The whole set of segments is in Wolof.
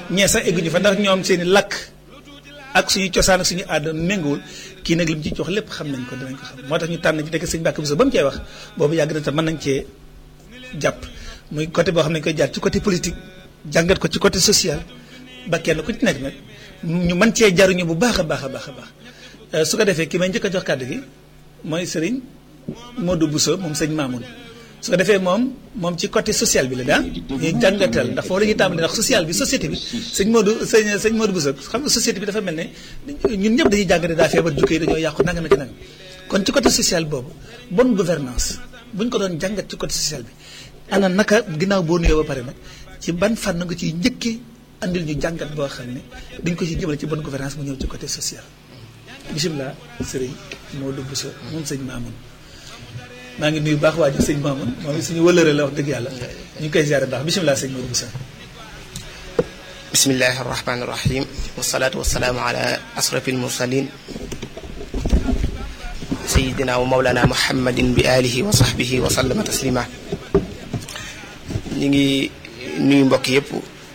ñee sax egguñu fa ndax ñoom seen i lakk ak suñu cosaan ak suñu aada méngoowul kii nag li mu ci jox lépp xam nañ ko dinañ ko xam moo tax ñu tànn ci nekk sëñ Mbàkke Buso ba mu cee wax boobu yàgg na te mën nañ cee jàpp muy côté boo xam ne koy jaar ci côté politique jàngat ko ci côté social ba kenn ku ci nekk nag ñu mën cee jaruñu bu baax a baax a baax a baax su ko defee ki may njëkk a jox kàddu gi mooy sëriñ Modou Bousso moom sëñ Mamoun su ko defee moom moom ci côté social bi la daa ñuy jàngatal ndax foofu la ñuy tàmbali ndax social bi société bi sëñ Modou sëñ sëñ Modou Bousso xam nga société bi dafa mel ne ñun ñëpp dañuy jàngate daa feebar jukko yi dañoo yàqu nanga naka nanga kon ci côté social boobu bonne gouvernance buñ ko doon jàngat ci côté social bi ana naka ginnaaw boo nuyoo ba pare nag ci ban fànn nga ciy njëkkee andil ñu jàngat boo xam ne dañ ko ci jëmale ci bonne gouvernance mu ñëw ci côté social bisimilah sëriñ Modou Bousso moom sëñ Mamoun maa ngi nuyu baax waa ji sëñ Mamoun moom suñu wëlëre la wax dëgg yàlla ñu ngi koy ziare baax bisimilah sëñ Modou Bousso bismillahi arrahmani irrahim wasalaatu wasalaamu ala asrafi almursalin sayidina wa maulana muhammadin bi alihi wa sahbihi wa sallama taslima ñu ngi nuyu mbokk yëpp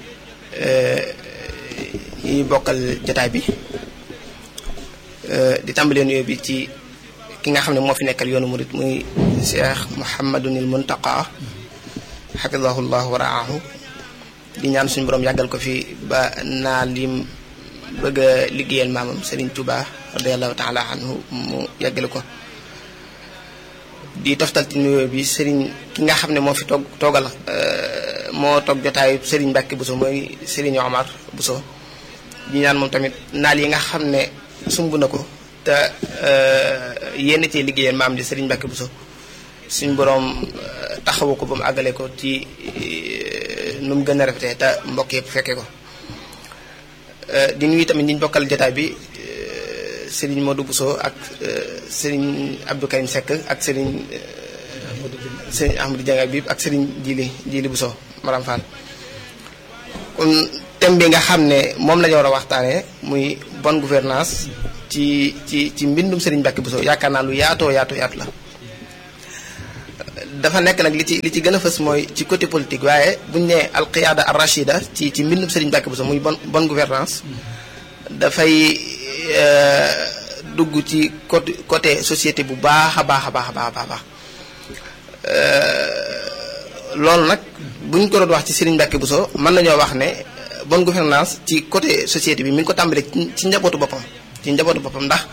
ñi bokkal jataay bi di tàmbalee nuyoo bi ci ki nga xam ne moo fi nekkal yoonu murit muy cheikh muhammadunil muntaqa xafidahu llah wa raahu di ñaan suñu borom yàggal ko fi ba naa lim bëgg a liggéeyal maamam Serigne Touba radiallahu taala anhu mu yàggale ko di toftal ci nuyoo bi Serigne ki nga xam ne moo fi toog toogal moo toog jotaayu Serigne Mbacke Bousso mooy Serigne Omar Bousso di ñaan moom tamit naal yi nga xam ne sumb na ko te yenn cee liggéeyal maam di Serigne Mbacke Bousso suñ borom taxawu ko ba mu àggale ko ci nu mu gën a rafetee te mbokk yëpp fekke ko di nuyu tamit ñi ñu bokkal jotaay bi Serigne Modou Bousso ak Serigne Abdou Karim Seck ak Serigne Serigne Ahmadou Dianga bi ak Serigne Djili Djili Bousso Maram Fall kon thème bi nga xam ne moom la ñu war a waxtaanee muy bonne gouvernance ci ci ci mbindum Serigne Mbacke Bousso yaakaar naa lu yaatoo yaatoo yaatu la dafa nekk nag li ci li ci gën a fës mooy ci côté politique waaye buñu nee alqiyaada ar rachida ci ci mbindum Serigne Mbacke Bousso muy bonne bonne gouvernance dafay dugg ci côté côté société bu baax a baax a baax a baax a baax loolu nag buñ ko doon wax ci Serigne Mbacke Bousso mën nañoo wax ne bonne gouvernance ci côté société bi mi ngi ko tàmbalee ci njabootu boppam ci njabootu boppam ndax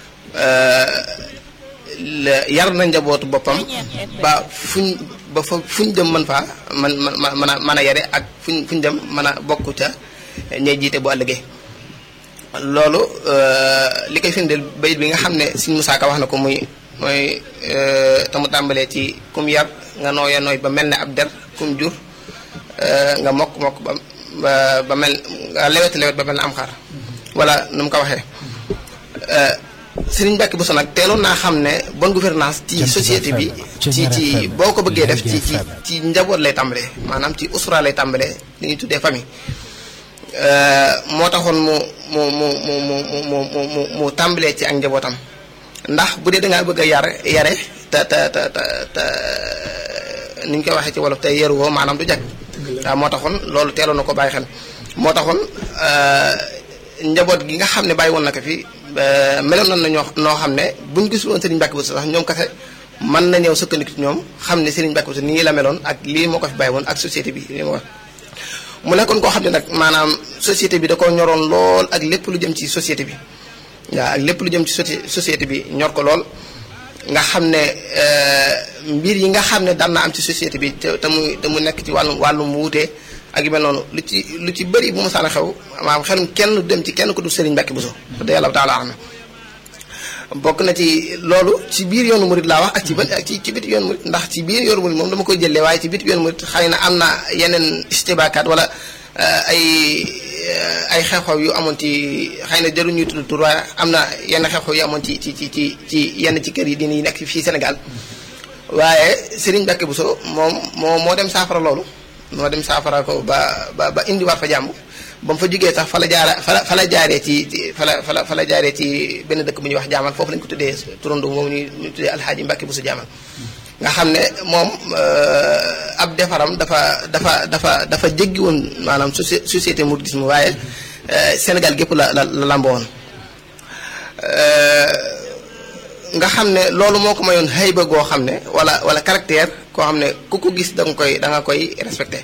yar na njabootu boppam ba fuñ ba fa fuñ dem mën faa man man mën a mën a yare ak fuñ fuñ dem mën a bokk ca ñay jiite bu ëllëgee loolu li koy firndeel bayit bi nga xam ne Sëñ Musaa Ka wax na ko muy mooy te mu tàmbalee ci kum yar nga nooya nooy ba mel ne ab der kum jur nga mokk mokk ba ba mel nga lewet lewet ba mel ne am xar wala nu mu ko waxee Serigne Mbacke Bousso nag teeloon naa xam ne bonne gouvernance ci société bi ci ci boo ko bëggee def ci ci ci njaboot lay tàmbalee maanaam ci usra lay tàmbalee li ñuy tuddee famille moo taxoon mu mu mu mu mu mu mu mu tàmbalee ci ak njabootam ndax bu dee dangaa bëgg a yar yare te te te te ni ñu koy waxee ci wolof tey yaruwoo maanaam du jag waaw moo taxoon loolu teeloon na ko bàyyi xel moo taxoon njaboot gi nga xam ne bàyyi woon na ko fi meloon nañ na ñoo noo xam ne buñ gisul woon Serigne Mbacke Bousso sax ñoom kese mën na ñëw sukkandiku ci ñoom xam ne Serigne Mbacke Bousso nii la meloon ak lii moo ko fi bàyyi woon ak société bi lii moo mu nekkoon koo xam ne nag maanaam société bi da ko ñoroon lool ak lépp lu jëm ci société bi waaw ak lépp lu jëm ci société bi ñor ko lool nga xam ne mbir yi nga xam ne daan na am ci société bi te te mu te mu nekk ci wàllum wàllum wuute ak yu mel noonu lu ci lu ci bëri bu mu saan a xew maanaam xelum kenn dem ci kenn ko du Serigne Mbacke Bousso da yàlla taala am bokk na ci loolu ci biir yoonu murit laa wax ak ci ak ci ci biti yoonu murit ndax ci biir yoonu murit moom dama koy jëlee waaye ci biti yoonu murit xëy na am na yeneen istibaakaat wala ay ay xew-xew yu amoon ci xëy na jarul ñuy tudd tur waaye am na yenn xew-xew yu amoon ci ci ci ci ci yenn ci kër yi dina yi nekk fii Sénégal waaye Serigne Mbacke Bousso moom moo moo dem saafara loolu moo dem saafara ko ba ba ba indiwaat fa jàmm ba mu fa jógee sax fa la jaara fa la fa la jaaree ci fa la fa la fa la jaaree ci benn dëkk bu ñuy wax jaamal foofu lañu ko tuddee turando moom ñuy ñu tuddee alxaaji Mbacke Bousso jaamal nga xam ne moom ab defaram dafa dafa dafa dafa jéggi woon maanaam société mouridisme waaye Sénégal gépp la la la lamboo woon nga xam ne loolu moo ko mayoon xëyba goo xam ne wala wala caractère koo xam ne ku ko gis da nga koy da nga koy respecté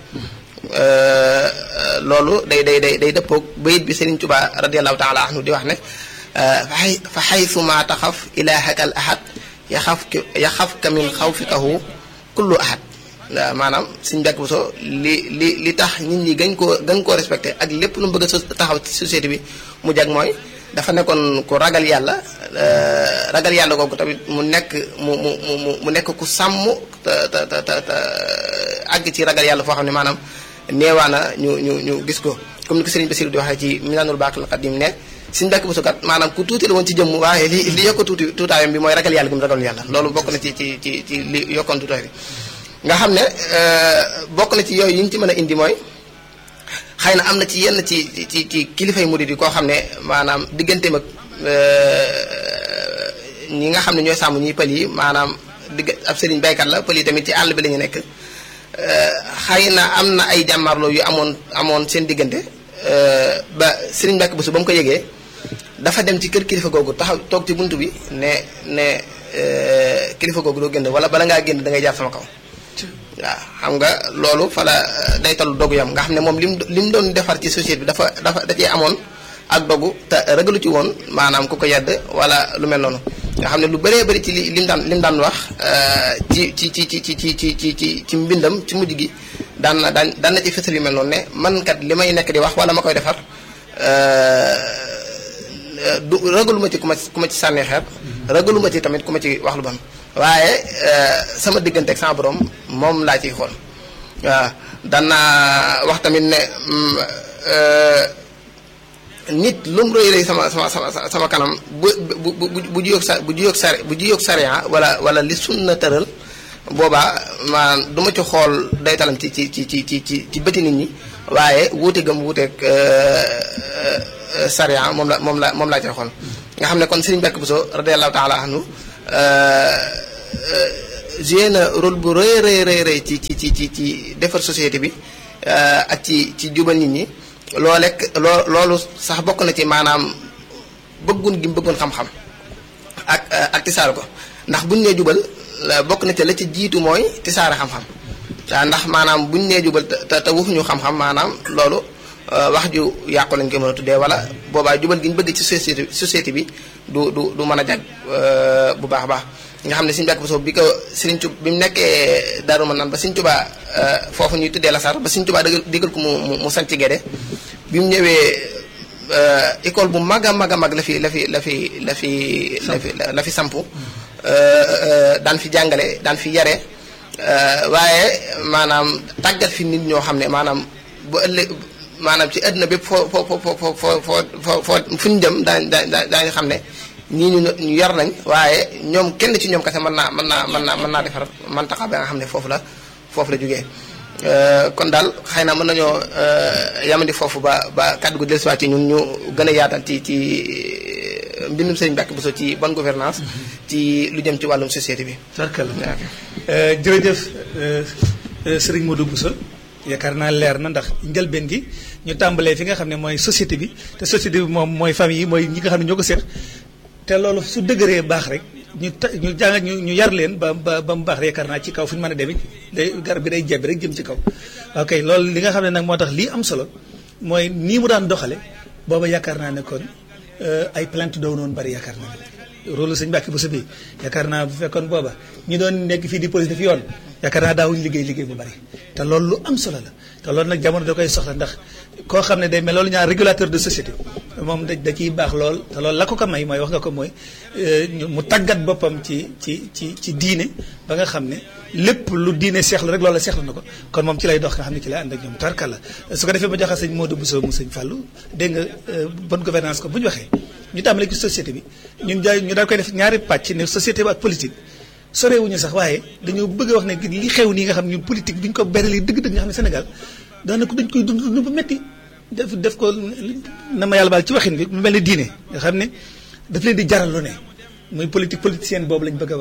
loolu day day day day dëppoog bayit bi Serigne Touba radiallahu taala anhu di wax ne fa xaytu ma taxaf ilahaka al ahad yaxaf yaxafka min xawfikahu kullu ahad waaw maanaam suñu bekk bu so li li li tax nit ñi gañ koo gañ koo respecté ak lépp lu mu bëgg a taxaw ci société bi mu jag mooy dafa nekkoon ku ragal yàlla ragal yàlla googu tamit mu nekk mu mu mu mu nekk ku sàmm te te te te àgg ci ragal yàlla foo xam ne maanaam neewaana ñu ñu ñu gis ko comme ni ko Serigne Bassirou di waxee ci Minanul Baqil Qadim ne suñu bekk bu so kat maanaam ku tuuti la woon ci jëmm waaye li li yokk tuuti tuutaayam bi mooy ragal yàlla gi mu ragal yàlla loolu bokk na ci ci ci ci li yokkoon tuutaay bi nga xam ne bokk na ci yooyu yi ñu ci mën a indi mooy xëy na am na ci yenn ci ci ci kilifay murid yi koo xam ne maanaam digganteem ak ñi nga xam ne ñooy sàmm ñuy pël yi maanaam digg ab sëriñ baykat la pël yi tamit ci àll bi la ñu nekk xëy na am na ay jàmmarloo yu amoon amoon seen diggante ba sëriñ Mbàkke Buso ba mu ko yëgee dafa dem ci kër kilifa googu taxaw toog ci bunt bi ne ne kilifa googu doo génn wala bala ngaa génn da ngay jaar sama kaw waaw xam nga loolu fa la day tollu dogu yam nga xam ne moom lim li mu doon defar ci société bi dafa dafa da cee amoon ak dogu te ragalu ci woon maanaam ku ko yedd wala lu mel noonu nga xam ne lu bëree bëri ci li lim daan lim daan wax ci ci ci ci ci ci ci ci ci ci mbindam ci mujj gi daan na daan daan na ci fësal yu mel noonu ne man kat li may nekk di wax wala ma koy defar du ragaluma ci ku ma ku ma ci sànni xeer ragaluma ci tamit ku ma ci wax lu bon waaye sama diggante ak sama borom moom laa ciy xool waaw daan naa wax tamit ne nit lu mu rëy rëy sama sama sama sama kanam bu bu bu bu juyoog sa bu juyoog sare bu juyoog sariya wala wala li sunna tëral boobaa maanaam du ma ci xool day talam ci ci ci ci ci ci bëti nit ñi waaye wuute gëm wuuteeg sariya moom la moom la moom laa ci xool nga xam ne kon Serigne Mbacke Bousso radiyallahu taala anhu joué na rôle bu rëy rëy rëy rëy ci ci ci ci ci defar société bi ak ci ci jubal nit ñi loo lekk loo loolu sax bokk na ci maanaam bëggun gi mu bëggoon xam-xam ak ak tisaare ko ndax buñ nee jubal bokk na ci la ci jiitu mooy tisaare xam-xam waaw ndax maanaam buñ nee jubal te te waxuñu xam-xam maanaam loolu wax ju yàqu lañ koy mën a tuddee wala boobaa jubal gi ñu bëgg ci société société bi du du du mën a jag bu baax a baax nga xam ne Sëriñ Mbàkke Buso bi ko Sëriñ Tuubaa bi mu nekkee Daaru Manaan ba Sëriñ Tuubaa foofu ñuy tuddee Lasar ba Sëriñ Tuubaa dëggal digal ko mu mu sanc Gédé bi mu ñëwee école bu mag a mag a mag la fi la fi la fi la fi la fi la fi sampu daan fi jàngale daan fi yare waaye maanaam tàggat fi nit ñoo xam ne maanaam bu ëllëg maanaam ci àdduna bépp foo foo foo foo foo foo foo fu ñu jëm daañu daañu xam ne ñii ñu ñu yar nañ waaye ñoom kenn ci ñoom kese mën naa mën naa mën naa mën naa defar mantaxa ba nga xam ne foofu la foofu la jógee kon daal xëy na mën nañoo yamandi foofu ba ba kàddu gu dellusiwaat ci ñun ñu gën a yaatal ci ci mbindum Sëriñ Mbàkke Buso ci bonne gouvernance ci lu jëm ci wàllum société bi. tarkala jërëjëf Sëriñ Modou Buso yaakaar naa leer na ndax njëlbeen gi ñu tàmbalee fi nga xam ne mooy société bi te société bi moom mooy famille yi mooy ñi nga xam ne ñoo ko seet te loolu su dëgëree baax rek ñu ta ñu jàng ñu ñu yar leen ba ba ba mu baax yaakaar naa ci kaw fu ñu mën a demee day garab bi day jebbi rek jëm ci kaw. ok loolu li nga xam ne nag moo tax lii am solo mooy nii mu daan doxale booba yaakaar naa ne kon ay plainte doo noonu bari yaakaar naa ne rôle sëñ Mbàkke Buso bi yaakaar naa bu fekkoon booba ñi doon nekk fii di police def yoon yaakaar naa daawuñu liggéey liggéey bu bari te loolu lu am solo la te loolu nag jamono da koy soxla ndax koo xam ne day mel loolu ñaar régulateur de société moom da da ciy baax lool te loolu la ko ko may mooy wax nga ko mooy mu tàggat boppam ci ci ci ci diine ba nga xam ne lépp lu diine seexlu rek loolu seexlu na ko kon moom ci lay dox nga xam ne ci lay ànd ak ñoom tarkal la su ko defee ma joxe sëñ Modou Bousso mu sëñ Fallou dégg nga bonne gouvernance ko bu ñu waxee ñu tàmbalee ci société bi ñun jaay ñu daal koy def ñaari pàcc ne société bi ak politique sorewuñu sax waaye dañoo bëgg a wax ne li xew nii nga xam ne ñun politique bi ñu ko berali dëgg-dëgg nga xam ne Sénégal daanaka dañ koy dund dund bu metti def def ko na ma yàlla baal ci waxin bi mu mel ne diine nga xam ne daf leen di jaral lu ne muy politique politicienne boobu lañ bëgg a wax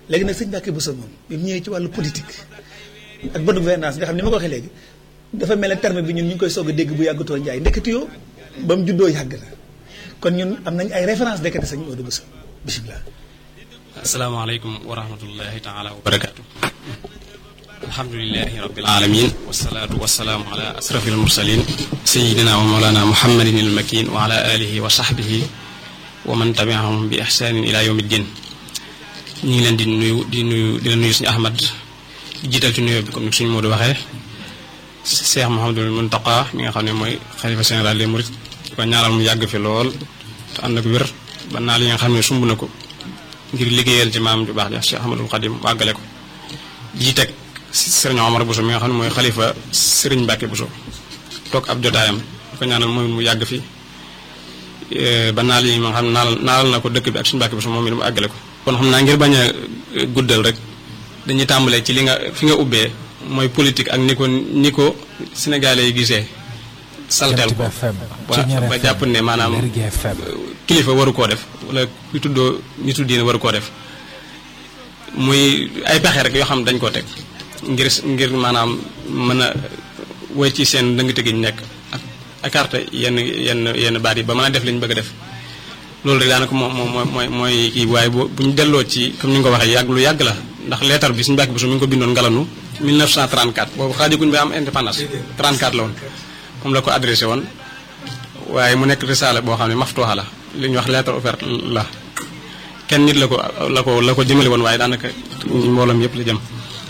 léegi nag sëñ Mbàkke Bousso moom bi mu ñëwee ci wàllu politique ak bonne gouvernance nga xam ni ma ko waxee léegi dafa mel ne terme bi ñun ñu ngi koy soog a dégg bu yàggatoo njaay ndekete yoo ba mu juddoo yàgg na kon ñun am nañ ay référence ndekete sëñ Modou Bousso bisimilah. asalaamaaleykum wa rahmatullahi taala wa barakaatu. alhamdulilahi rabbil alamin wasalaatu wasalaamu ala asrafi almursalin sayidina wa mawlana muhammadin almakin wa ala alihi wa sahbihi wa man tabiahum bi ihsanin ila yawmi ddin ñu ngi leen di nuyu di nuyu di la nuyu suñu ahmad di jiital ci nuyoo bi comme ni suñu Modou waxee Cheikh Mouhamadul Muntaqa mi nga xam ne mooy xalifa général des mourides di ko ñaanal mu yàgg fi lool te ànd ak wér ba naa li nga xam ne sumb na ko ngir liggéeyal ci maam ju baax ja Cheikh Ahmadul Xadim wàggale ko ji teg sëriñ Omar Bousso mi nga xam ne mooy xalifa sëriñ Mbàkke Bousso toog ab jotaayam di ko ñaanal mooy mu yàgg fi ba naal yi ma nga xam ne naalal naalal na ko dëkk bi ak suñu Mbàkke Bousso moom mi mu àggale ko kon xam naa ngir bañ a guddal rek dañuy tàmbalee ci li nga fi nga ubbee mooy politique ak ni ko ni ko sénégalais yi gisee salteel ko ba jàpp ne maanaam kilifa waru koo def wala ku tuddoo nitu diine waru koo def muy ay pexe rek yoo xam dañ koo teg ngir ngir maanaam mën a woy ci seen dëngte gi ñu nekk ak écarté yenn yenn yenn baat yi ba mën a def li ñu bëgg a def loolu rek daanaka moom moom mooy mooy kii waaye bu bu ñu delloo ci comme ni nga ko waxee yàgg lu yàgg la ndax leetar bi suñu Mbàkke Bousso mi ngi ko bindoon ngalanu 1934 boobu xaajaguñ ba am indépendance 34 la woon moom la ko adressé woon waaye mu nekk risaala boo xam ne maftuuxa la li ñuy wax lettre ouverte la kenn nit la ko la ko la ko jëmale woon waaye daanaka mbooloom yëpp la jëm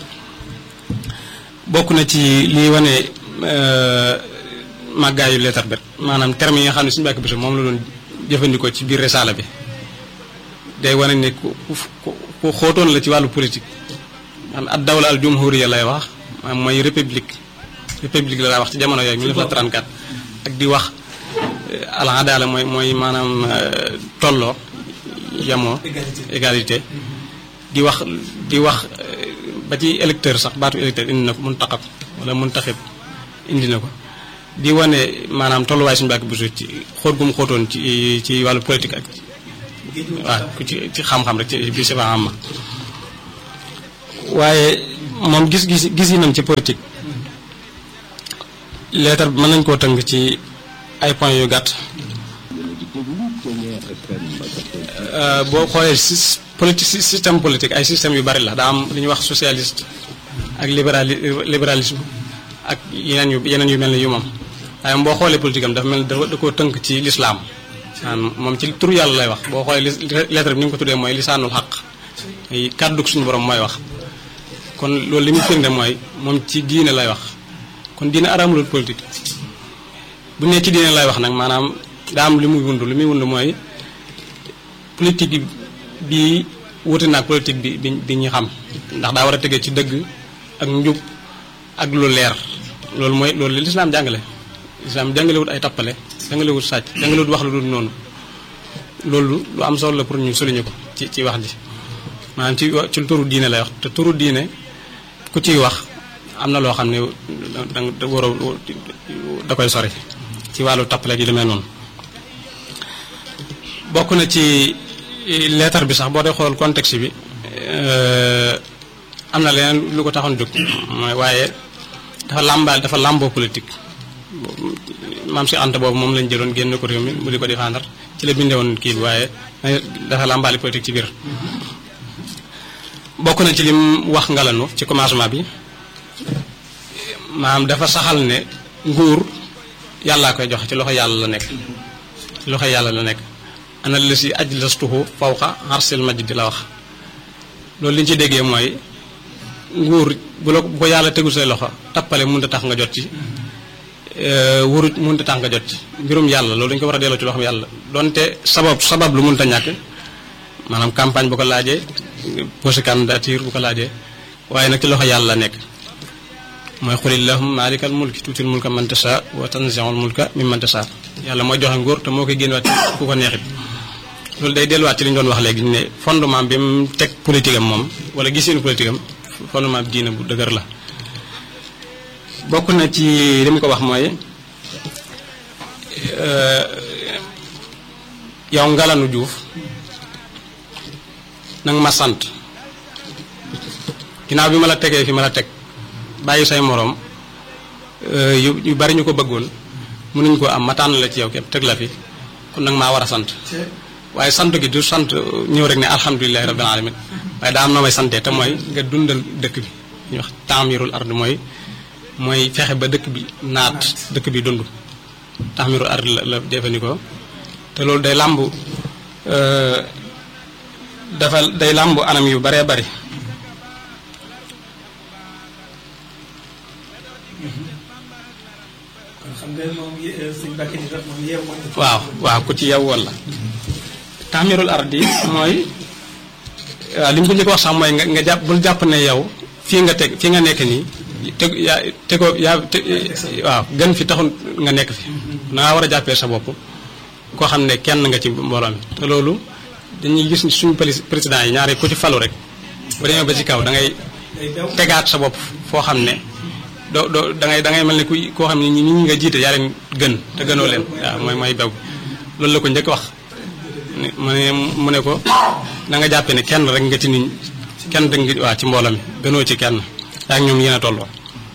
bokk na ci liy wane màggaayu lettre bi maanaam terme yi nga xam ne suñu Mbàkke Bousso moom la doon jëfandikoo ci biir risaala bi day wane ne ku ku ku xóotoon la ci wàllu politique man ad dawla al jumhuriya lay wax maanaam mooy république république la lay wax ci jamono yooyu 1934 ak di wax al adala mooy mooy maanaam tolloo yamoo égalité di wax di wax ba ci électeur sax baatu électeur indi na ko muntaqab wala muntaxib indi na ko di wane maanaam tolluwaay suñu Mbàkke Bousso ci xóot gu mu xóotoon ci ci wàllu politique ak waaw ci ci xam-xam rek ci bi si am ma waaye moom gis-gis gis yi nam ci politique leetar bi mën nañ koo tënk ci ay points yu gàtt boo xoolee si politique système politique ay système yu bari la daa am li ñuy wax socialiste ak libérali libéralisme ak yeneen yu yeneen yu mel ni yu moom waaye boo xoolee politique am dafa mel ni da koo tënk ci lislaam moom ci tur yàlla lay wax boo xoolee lettre bi ni nga ko tuddee mooy lisaanul xaq kàddu suñu borom mooy wax kon loolu li muy firnde mooy moom ci diine lay wax kon diine araamulul politique bu ne ci diine lay wax nag maanaam daa am li muy wund li muy wund mooy politique bi wuute naag politique bi bi bi ñu xam ndax daa war a tegee ci dëgg ak njub ak lu leer loolu mooy loolu li lislaam jàngale lislaam jàngalewut ay tappale jàngalewut sàcc jàngalewut wax lu dul noonu loolu lu am solo la pour ñu souligner ko ci ci wax ji maanaam ci ci turu diine lay wax te turu diine ku ciy wax am na loo xam ne da da war a da koy sori ci wàllu tappale gi demee noonu bokk na ci leetar bi sax boo dee xool contexte bi am na leneen lu ko taxoon jóg mooy waaye dafa làmbaal dafa làmboo politique maam si anta boobu moom lañ jëloon génn ko réew mi mu di ko défendre ci la bindee woon kii bi waaye dafa làmbaali politique ci biir bokk na ci lim wax ngalanu ci commencement bi maanaam dafa saxal ne nguur yàllaa koy joxe ci loxo yàlla la nekk ci loxo yàlla la nekk ana la si ajlastuhu fawqa arsil majdi la wax loolu li ñu ci déggee mooy nguur bu la bu ko yàlla tegul say loxo tappale mënut a tax nga jot ci wurut mënut a tax nga jot ci mbirum yàlla loolu dañu ko war a delloo ci loxo yàlla donte sabab sabab lu mënut a ñàkk maanaam campagne bu ko laajee posé candidature bu ko laajee waaye nag ci loxo yàlla la nekk mooy xulillahum maalikal mulki tuutil mulka man tasha wa tanzi'ul mulka mimman tasha yàlla mooy joxe nguur te moo koy génnewaat ku ko neexit loolu day delluwaat ci li ñu doon wax léegi ne fondement bi mu teg politique am moom wala gisinu politique am fondement bi diine bu dëgër la bokk na ci li mu ko wax mooy yow Ngalanu Juuf nanga ma sant ginnaaw bi ma la tegee fi ma la teg bàyyi say moroom yu yu bari ñu ko bëggoon mënuñ ko am ma tànn la ci yow képp teg la fi kon nag maa war a sant waaye sant gi du sant ñëw rek ne alhamdulilahi rabbil alamin waaye daa am noo may santee te mooy nga dundal dëkk bi ñu wax taamirul ard mooy mooy fexe ba dëkk bi naat dëkk bi dund taamirul ard la la jëfandikoo te loolu day làmb dafa day làmb anam yu baree bari kon xam nga moom suñ bàkki di moom yeew waaw waaw ku ci yeew woon la taamirul ardi mooy waaw li mu ko njëkk wax sax mooy nga nga jàpp bul jàpp ne yow fii nga teg fii nga nekk nii teg yaa tegoo yaa waaw gën fi taxul nga nekk fi da ngaa war a jàppee sa bopp koo xam ne kenn nga ci mbooloo mi te loolu dañuy gis suñu président yi ñaari ku ci falu rek bu demee ba ci kaw da ngay tegaat sa bopp foo xam ne doo doo da ngay da ngay mel ne ku koo xam ne ñi ñi nga jiite yaa leen gën te gënoo leen waaw mooy mooy bew loolu la ko njëkk wax mu ne mu ne ko na nga jàppee ne kenn rek nga ci nit kenn rek nga waa ci mbooloo mi gënoo ci kenn yaa ñoom yéen a tolloo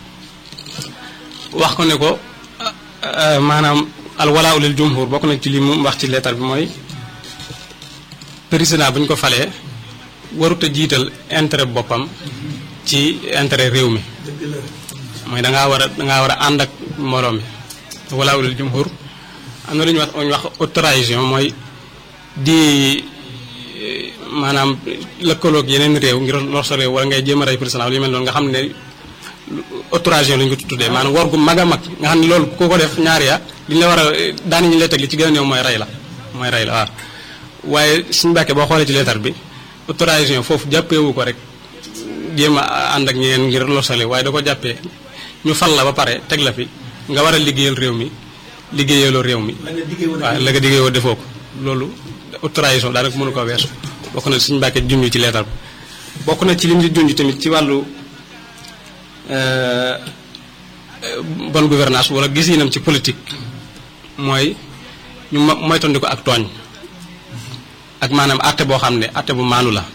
wax ko ne ko maanaam al walaa lil jumhur bokk na ci li mu wax ci leetar bi mooy président bu ñu ko falee warut a jiital intérêt boppam ci intérêt réew mi mooy da ngaa war a da ngaa war a ànd ak mbooloo mi walaa lil jumhur am na lu ñuy wax ñu wax autorisation mooy di maanaam lëkkaloog yeneen réew ngir lor sa réew wala ngay jéem a rey président lu mel noonu nga xam ne autorisation la ñu ko tuddee maanaam war gu mag a mag nga xam ne loolu ku ko def ñaari ya li ñu la war a daani ñu lay teg li ci gën a néew mooy rey la mooy rey la waaw waaye suñu bàkkee boo xoolee ci leetar bi autorisation foofu jàppeewu ko rek jéem a ànd ak ñeneen ngir lor sa réew waaye da ko jàppee ñu fal la ba pare teg la fi nga war a liggéeyal réew mi liggéeyaloo réew mi waaw la nga liggéeyoo defoo ko loolu autorisation daanaka mënu ko weesu bokk na suñu mbàkkee junj ci leetar bi bokk na ci lim di junj tamit ci wàllu bonne gouvernance wala gisinam ci politique mooy ñu moytandi ko ak tooñ ak maanaam àtte boo xam ne àtte bu maanu la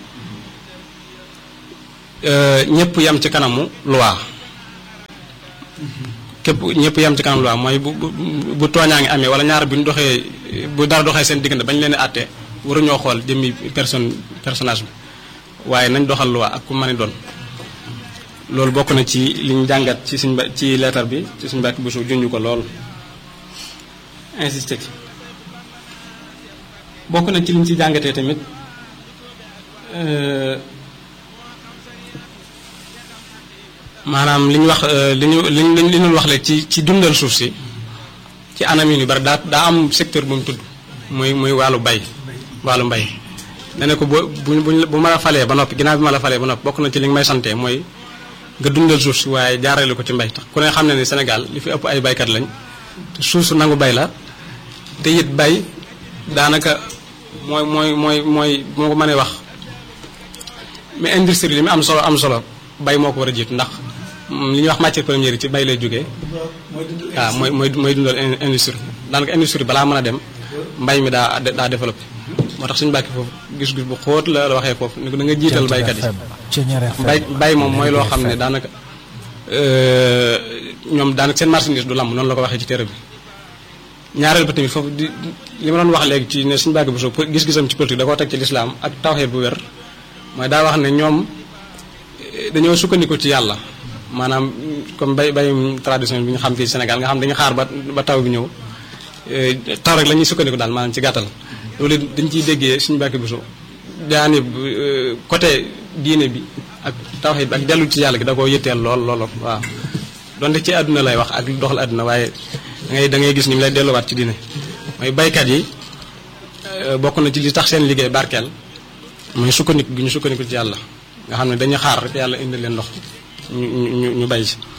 ñëpp yam ci kanamu loi képp ñëpp yam ci kanamu loi mooy bu bu tooñaa ngi amee wala ñaar bu ñu doxee bu dara doxee seen diggante bañ leen àtte waruñoo xool jëmmi personne personnage bi waaye nañ doxal loi ak ku mën a doon loolu bokk na ci li ñu jàngat ci suñ ci leetar bi ci suñ bàkki busu junj ko lool insisté ci bokk na ci li ñu ci jàngatee tamit maanaam li ñu wax li ñu li ñu li ñu wax léegi ci ci dundal suuf si ci anam yu ni bari daa daa am secteur bu mu tudd muy muy wàllu bay wàllu mbay ne ne ko bu bu bu ma la falee ba noppi ginnaaw bi ma la falee ba noppi bokk na ci li nga may sante mooy nga dundal suuf si waaye jaarale ko ci mbay tax ku ne xam ne ni Sénégal li fi ëpp ay baykat lañ te suuf su nangu bay la te it bay daanaka mooy mooy mooy mooy moo ko mënee wax mais industrie li mu am solo am solo bay moo ko war a jiit ndax li ñuy wax matière première yi ci bay lay jógee waaw mooy mooy mooy dundal industrie daanaka industrie balaa mën a dem mbay mi daa daa développé moo tax suñu bàkki foofu gis-gis bu xóot la waxee foofu ni ko da nga jiital baykat yi bay bay moom mooy loo xam ne daanaka ñoom daanaka seen marchandise du lamb noonu la ko waxee ci téere bi ñaareel ba tamit foofu di li ma doon wax léegi ci ne suñu bàkki bu soo gis-gisam ci politique da koo teg ci lislaam ak tawxeet bu wér mooy daa wax ne ñoom dañoo sukkandiku ci yàlla maanaam comme bay bayum traditionnel bi ñu xam fii Sénégal nga xam dañu xaar ba ba taw bi ñëw taw rek la ñuy sukkandiku daal maanaam ci gàttal loolu dañ ciy déggee suñu bàkki bu so daani côté diine bi ak tawhid bi ak dellu ci yàlla gi da koo yëtteel lool lool waaw donte ci àdduna lay wax ak doxal àdduna waaye da ngay da ngay gis ni mu lay delluwaat ci diine mooy baykat yi bokk na ci li tax seen liggéey barkeel mooy sukkandiku gi ñu sukkandiku ci yàlla nga xam ne dañuy xaar rek yàlla indi leen ndox ñu ñu ñu bay ci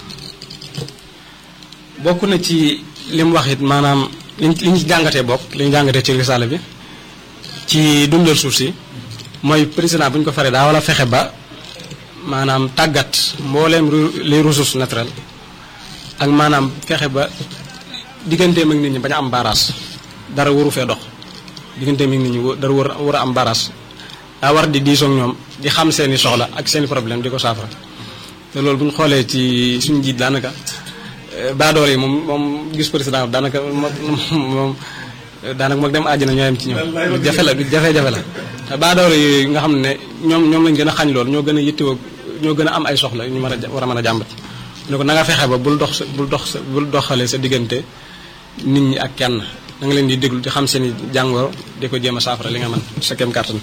bokk na ci li mu wax it maanaam liñ li ñu jàngatee bokk li ñu jàngatee ci risaala bi ci dundal suuf si mooy président bu ñu ko faree daa wala fexe ba maanaam tàggat mbooleem les ressources naturelles ak maanaam fexe ba digganteem ak nit ñi bañ a am baaraas dara waru fee dox digganteem ak nit ñi dara war war a am baaraas daa war di diisoog ñoom di xam seeni soxla ak seeni problème di ko saafara te loolu bu ñu xoolee ci suñu njiit daanaka baadoole yi moom moom gis président daanaka moom daanaka moom dem àjjana ñoo yem ci ñoom lu jafe la lu jafe-jafe la te baadoole yooyu nga xam ne ñoom ñoom lañ gën a xañ loolu ñoo gën a yittewoo ñoo gën a am ay soxla ñu mën a war a mën a jàmbat ne ko na nga fexe ba bul dox sa bul dox sa bul doxale sa diggante nit ñi ak kenn da nga leen di déglu di xam seen i jàngoro di ko jéem a saafara li nga mën sa kem kàttan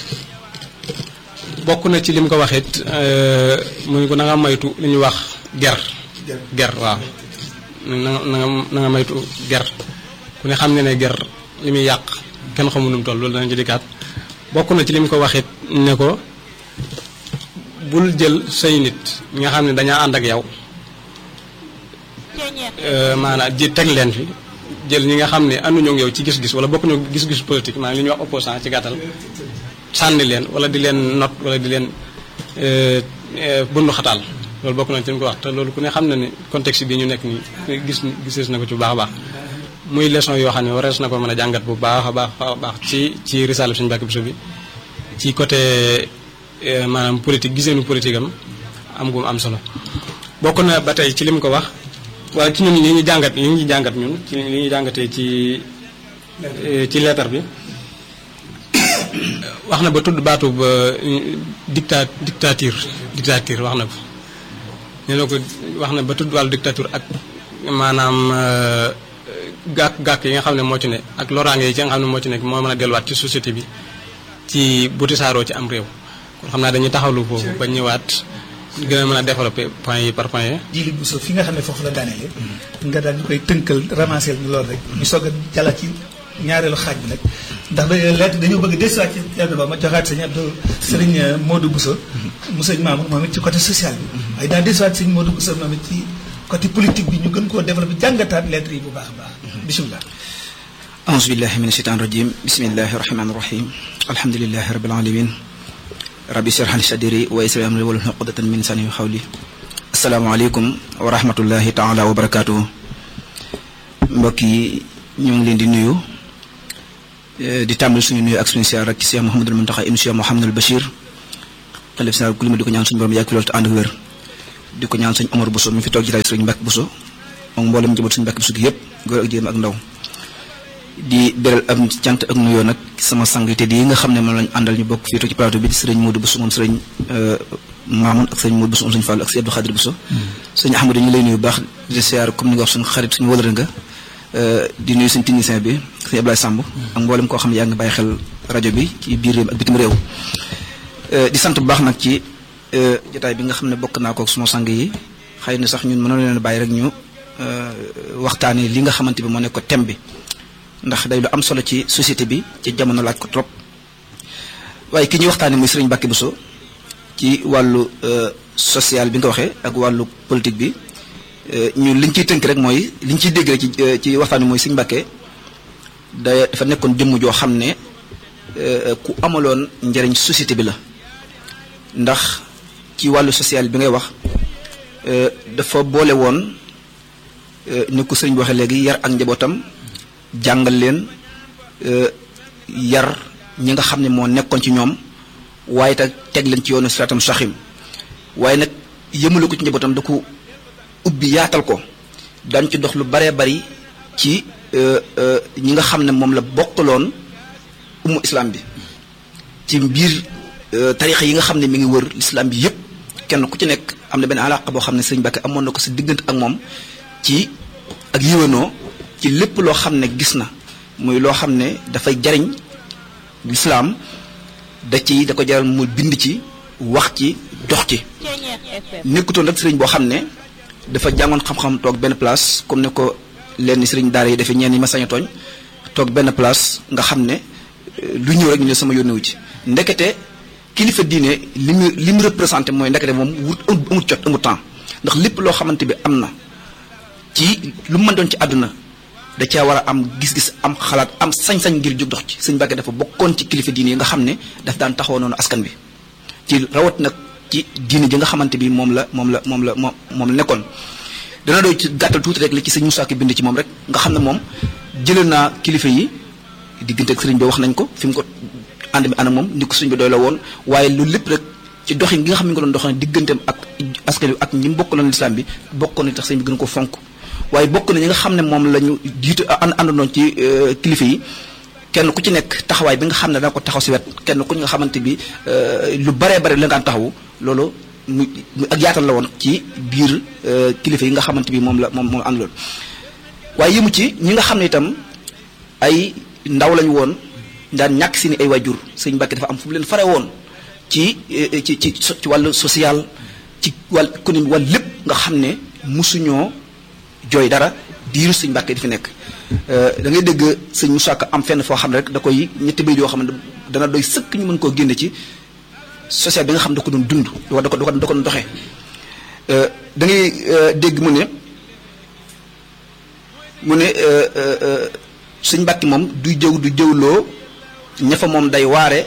bokk na ci li mu ko waxit muy ko na nga moytu li ñuy wax ger ger waaw na nga na nga na nga moytu ger ku ne xam ne ne ger li muy yàq kenn xamu nu mu toll loolu danañ ci dikkaat bokk na ci li mu ko waxit ne ko bul jël say nit ñi nga xam ne dañaa ànd ak yow maanaam ji teg leen fi jël ñi nga xam ne ànduñoo ak yow ci gis-gis wala bokkuñu gis-gis politique maanaam li ñuy wax opposant ci gàttal sànni leen wala di leen not wala di leen bundu xataal loolu bokk na ci li mu ko wax te loolu ku ne xam na ne contexte bi ñu nekk nii gis gisees na ko ci bu baax a baax muy leçon yoo xam ne warees na ko mën a jàngat bu baax a baax a baax ci ci risaale suñu Mbàkke Buso bi ci côté maanaam politique giseenu politique am am gu mu am solo bokk na ba tey ci li mu ko wax waaye ci ñun li ñu jàngat li ñu jàngat ñun ci li ñu jàngatee ci ci leetar bi wax na ba tudd baatu ba dicta dictature dictature wax na ko nee na ko wax na ba tudd wàllu dictature ak maanaam gàkk gàkk yi nga xam ne moo ci ne ak loraange yi ci nga xam ne moo ci nekk moo mën a delluwaat ci société bi ci bu tisaaroo ci am réew kon xam naa dañuy taxawlu foofu ba ñëwaat gën a mën a développer point yi par point yi. jili bu so fi nga xam ne foofu la daaneele nga daal ñu koy tënkal ramasser ñu loolu rek ñu soog a jàllaat ci ñaareelu xaaj bi nag ndax da lettre dañoo bëgg desuwaat ci lettre ba ma joxaat sëñ Abdou sëriñ Modou Bousso mu sëñ Mamour moom it ci côté social bi waaye daal desuwaat sëñ Modou Bousso moom it ci côté politique bi ñu gën koo développé jàngataat lettre yi bu baax a baax bisimilah aouzu billahi min asheytaan rajim bismillahi rahmani rahim alhamdulilahi rabbil alamin rabbi shrah li sadri wa yassir li amri wahlul uqdatan min lisani qawli asalaamaaleykum wa rahmatullahi taala wa barakaatuhu mbokk yi ñu ngi leen di nuyu di tàmbali suñu nuyu ak suñu siyaar rek ci Cheikh Mouhamadul Mountakha ibn Cheikh Mouhamadul Bachir xalif général ku lima di ko ñaan suñu borom yàgg fi loolu te ànd ak wér di ko ñaan sëñ Omar Bousso mi fi toog jitaay sëriñ Mbàkke Bousso moom mboolem njaboot suñu Mbàkke Bousso gi yëpp góor ak jigéen ak ndaw di beral am cant ak nuyoo nag sama sang te di yi nga xam ne moom lañ àndal ñu bokk fii toog ci plateau bi di sëriñ Modou Bousso moom sëriñ Mamoun ak sëriñ Modou Bousso moom sëriñ Fall ak sëriñ Abdou Khadir Bousso sëriñ Ahmadou ñu lay nuyu baax di siyaar comme ni nga wax suñu xarit suñu wëlëre nga di nuyu suñu technicien bi sëriñ Ablaye Samb ak mboolem koo xam ne yaa ngi bàyyi xel rajo bi ci biir réew ak bitim réew di sant bu baax nag ci jotaay bi nga xam ne bokk naa ko suma sang yi xëy na sax ñun mënoon leen bàyyi rek ñu waxtaanee li nga xamante bi moo nekk ko thème bi ndax day lu am solo ci société bi ci jamono laaj ko trop waaye ki ñuy waxtaanee muy Serigne Mbacke Bousso ci wàllu social bi nga waxee ak wàllu politique bi ñun liñ ciy tënk rek mooy liñ ciy dégg rek ci ci waxtaan bi mooy Serigne Mbacke da dafa nekkoon jëmm joo xam ne ku amaloon njëriñ société bi la ndax ci wàllu social bi ngay wax dafa boole woon ni ko sëriñ bi waxee léegi yar ak njabootam. jàngal leen yar ñi nga xam ne moo nekkoon ci ñoom waaye te teg leen ci yoonu siraatam saxim waaye nag yëmale ko ci njabootam da ko ubbi yaatal ko daañu ci dox lu baree bari ci ñi nga xam ne moom la bokkaloon ummu islam bi ci biir tarixa yi nga xam ne mi ngi wër l'islam bi yépp kenn ku ci nekk am na benn alaqa boo xam ne sëriñ Mbàkke amoon na ko sa diggante ak moom ci ak yiwanoo ci lépp loo xam ne gis na muy loo xam ne dafay jariñ lislaam da ci da ko jaral mu bind ci wax ci dox ci nekkutoon rek sëriñ boo xam ne dafa jàngoon xam-xam toog benn place comme ne ko lenn sëriñ daara yi defee ñeen ñi ma sañ a tooñ toog benn place nga xam ne lu ñëw rek ñu ne sama yónnewu ci ndekete kilifa diine li mu li mu représenté mooy ndekete moom wut amut jot amut temps ndax lépp loo xamante bi am na ci lu mu mën doon ci àdduna da caa war a am gis-gis am xalaat am sañ-sañ ngir jóg dox ci sëñ Mbàkke dafa bokkoon ci kilifa diine yi nga xam ne daf daan taxaw noonu askan bi ci rawat nag ci diine ji nga xamante bi moom la moom la moom la moom moom la nekkoon dana doy ci gàttal tuuti rek li ci sëñ Moussa Ki bind ci moom rek nga xam ne moom jëlee naa kilifa yi diggante ak sëriñ bi wax nañ ko fi mu ko ànd mi ànd ak moom ni ko sëriñ bi doy la woon waaye loolu lépp rek ci doxin gi nga xam ne nga doon doxal digganteem ak ci askan wi ak ñi mu bokk na lislaam bi bokk na tax sëñ bi gën ko fonk waaye bokk na ñi nga xam ne moom la ñu jiitu ànd àndandoon ci kilifa yi kenn ku ci nekk taxawaay bi nga xam ne danga ko taxaw si wet kenn ku nga xamante bi lu baree bare la nga taxawu loolu mu ak yaatal la woon ci biir kilifa yi nga xamante bi moom la moom moom àndaloon waaye yëmu ci ñi nga xam ne itam ay ndaw lañu woon daan ñàkk si ni ay wajur sëñ Mbàkke dafa am fu mu leen fare woon ci ci ci ci wàllu social ci wàll économie wàll lépp nga xam ne musuñoo jooy dara diiru sëñ Mbàkke di fi nekk da ngay dégg sëñ Moussa Ka am fenn foo xam ne rek da koy ñetti bayit yoo xam ne dana doy sëkk ñu mën koo génne ci social bi nga xam ne da ko doon dund da ko da ko da ko doxee da ngay dégg mu ne mu ne sëñ Mbàkke moom du jëw du jëwloo ña fa moom day waare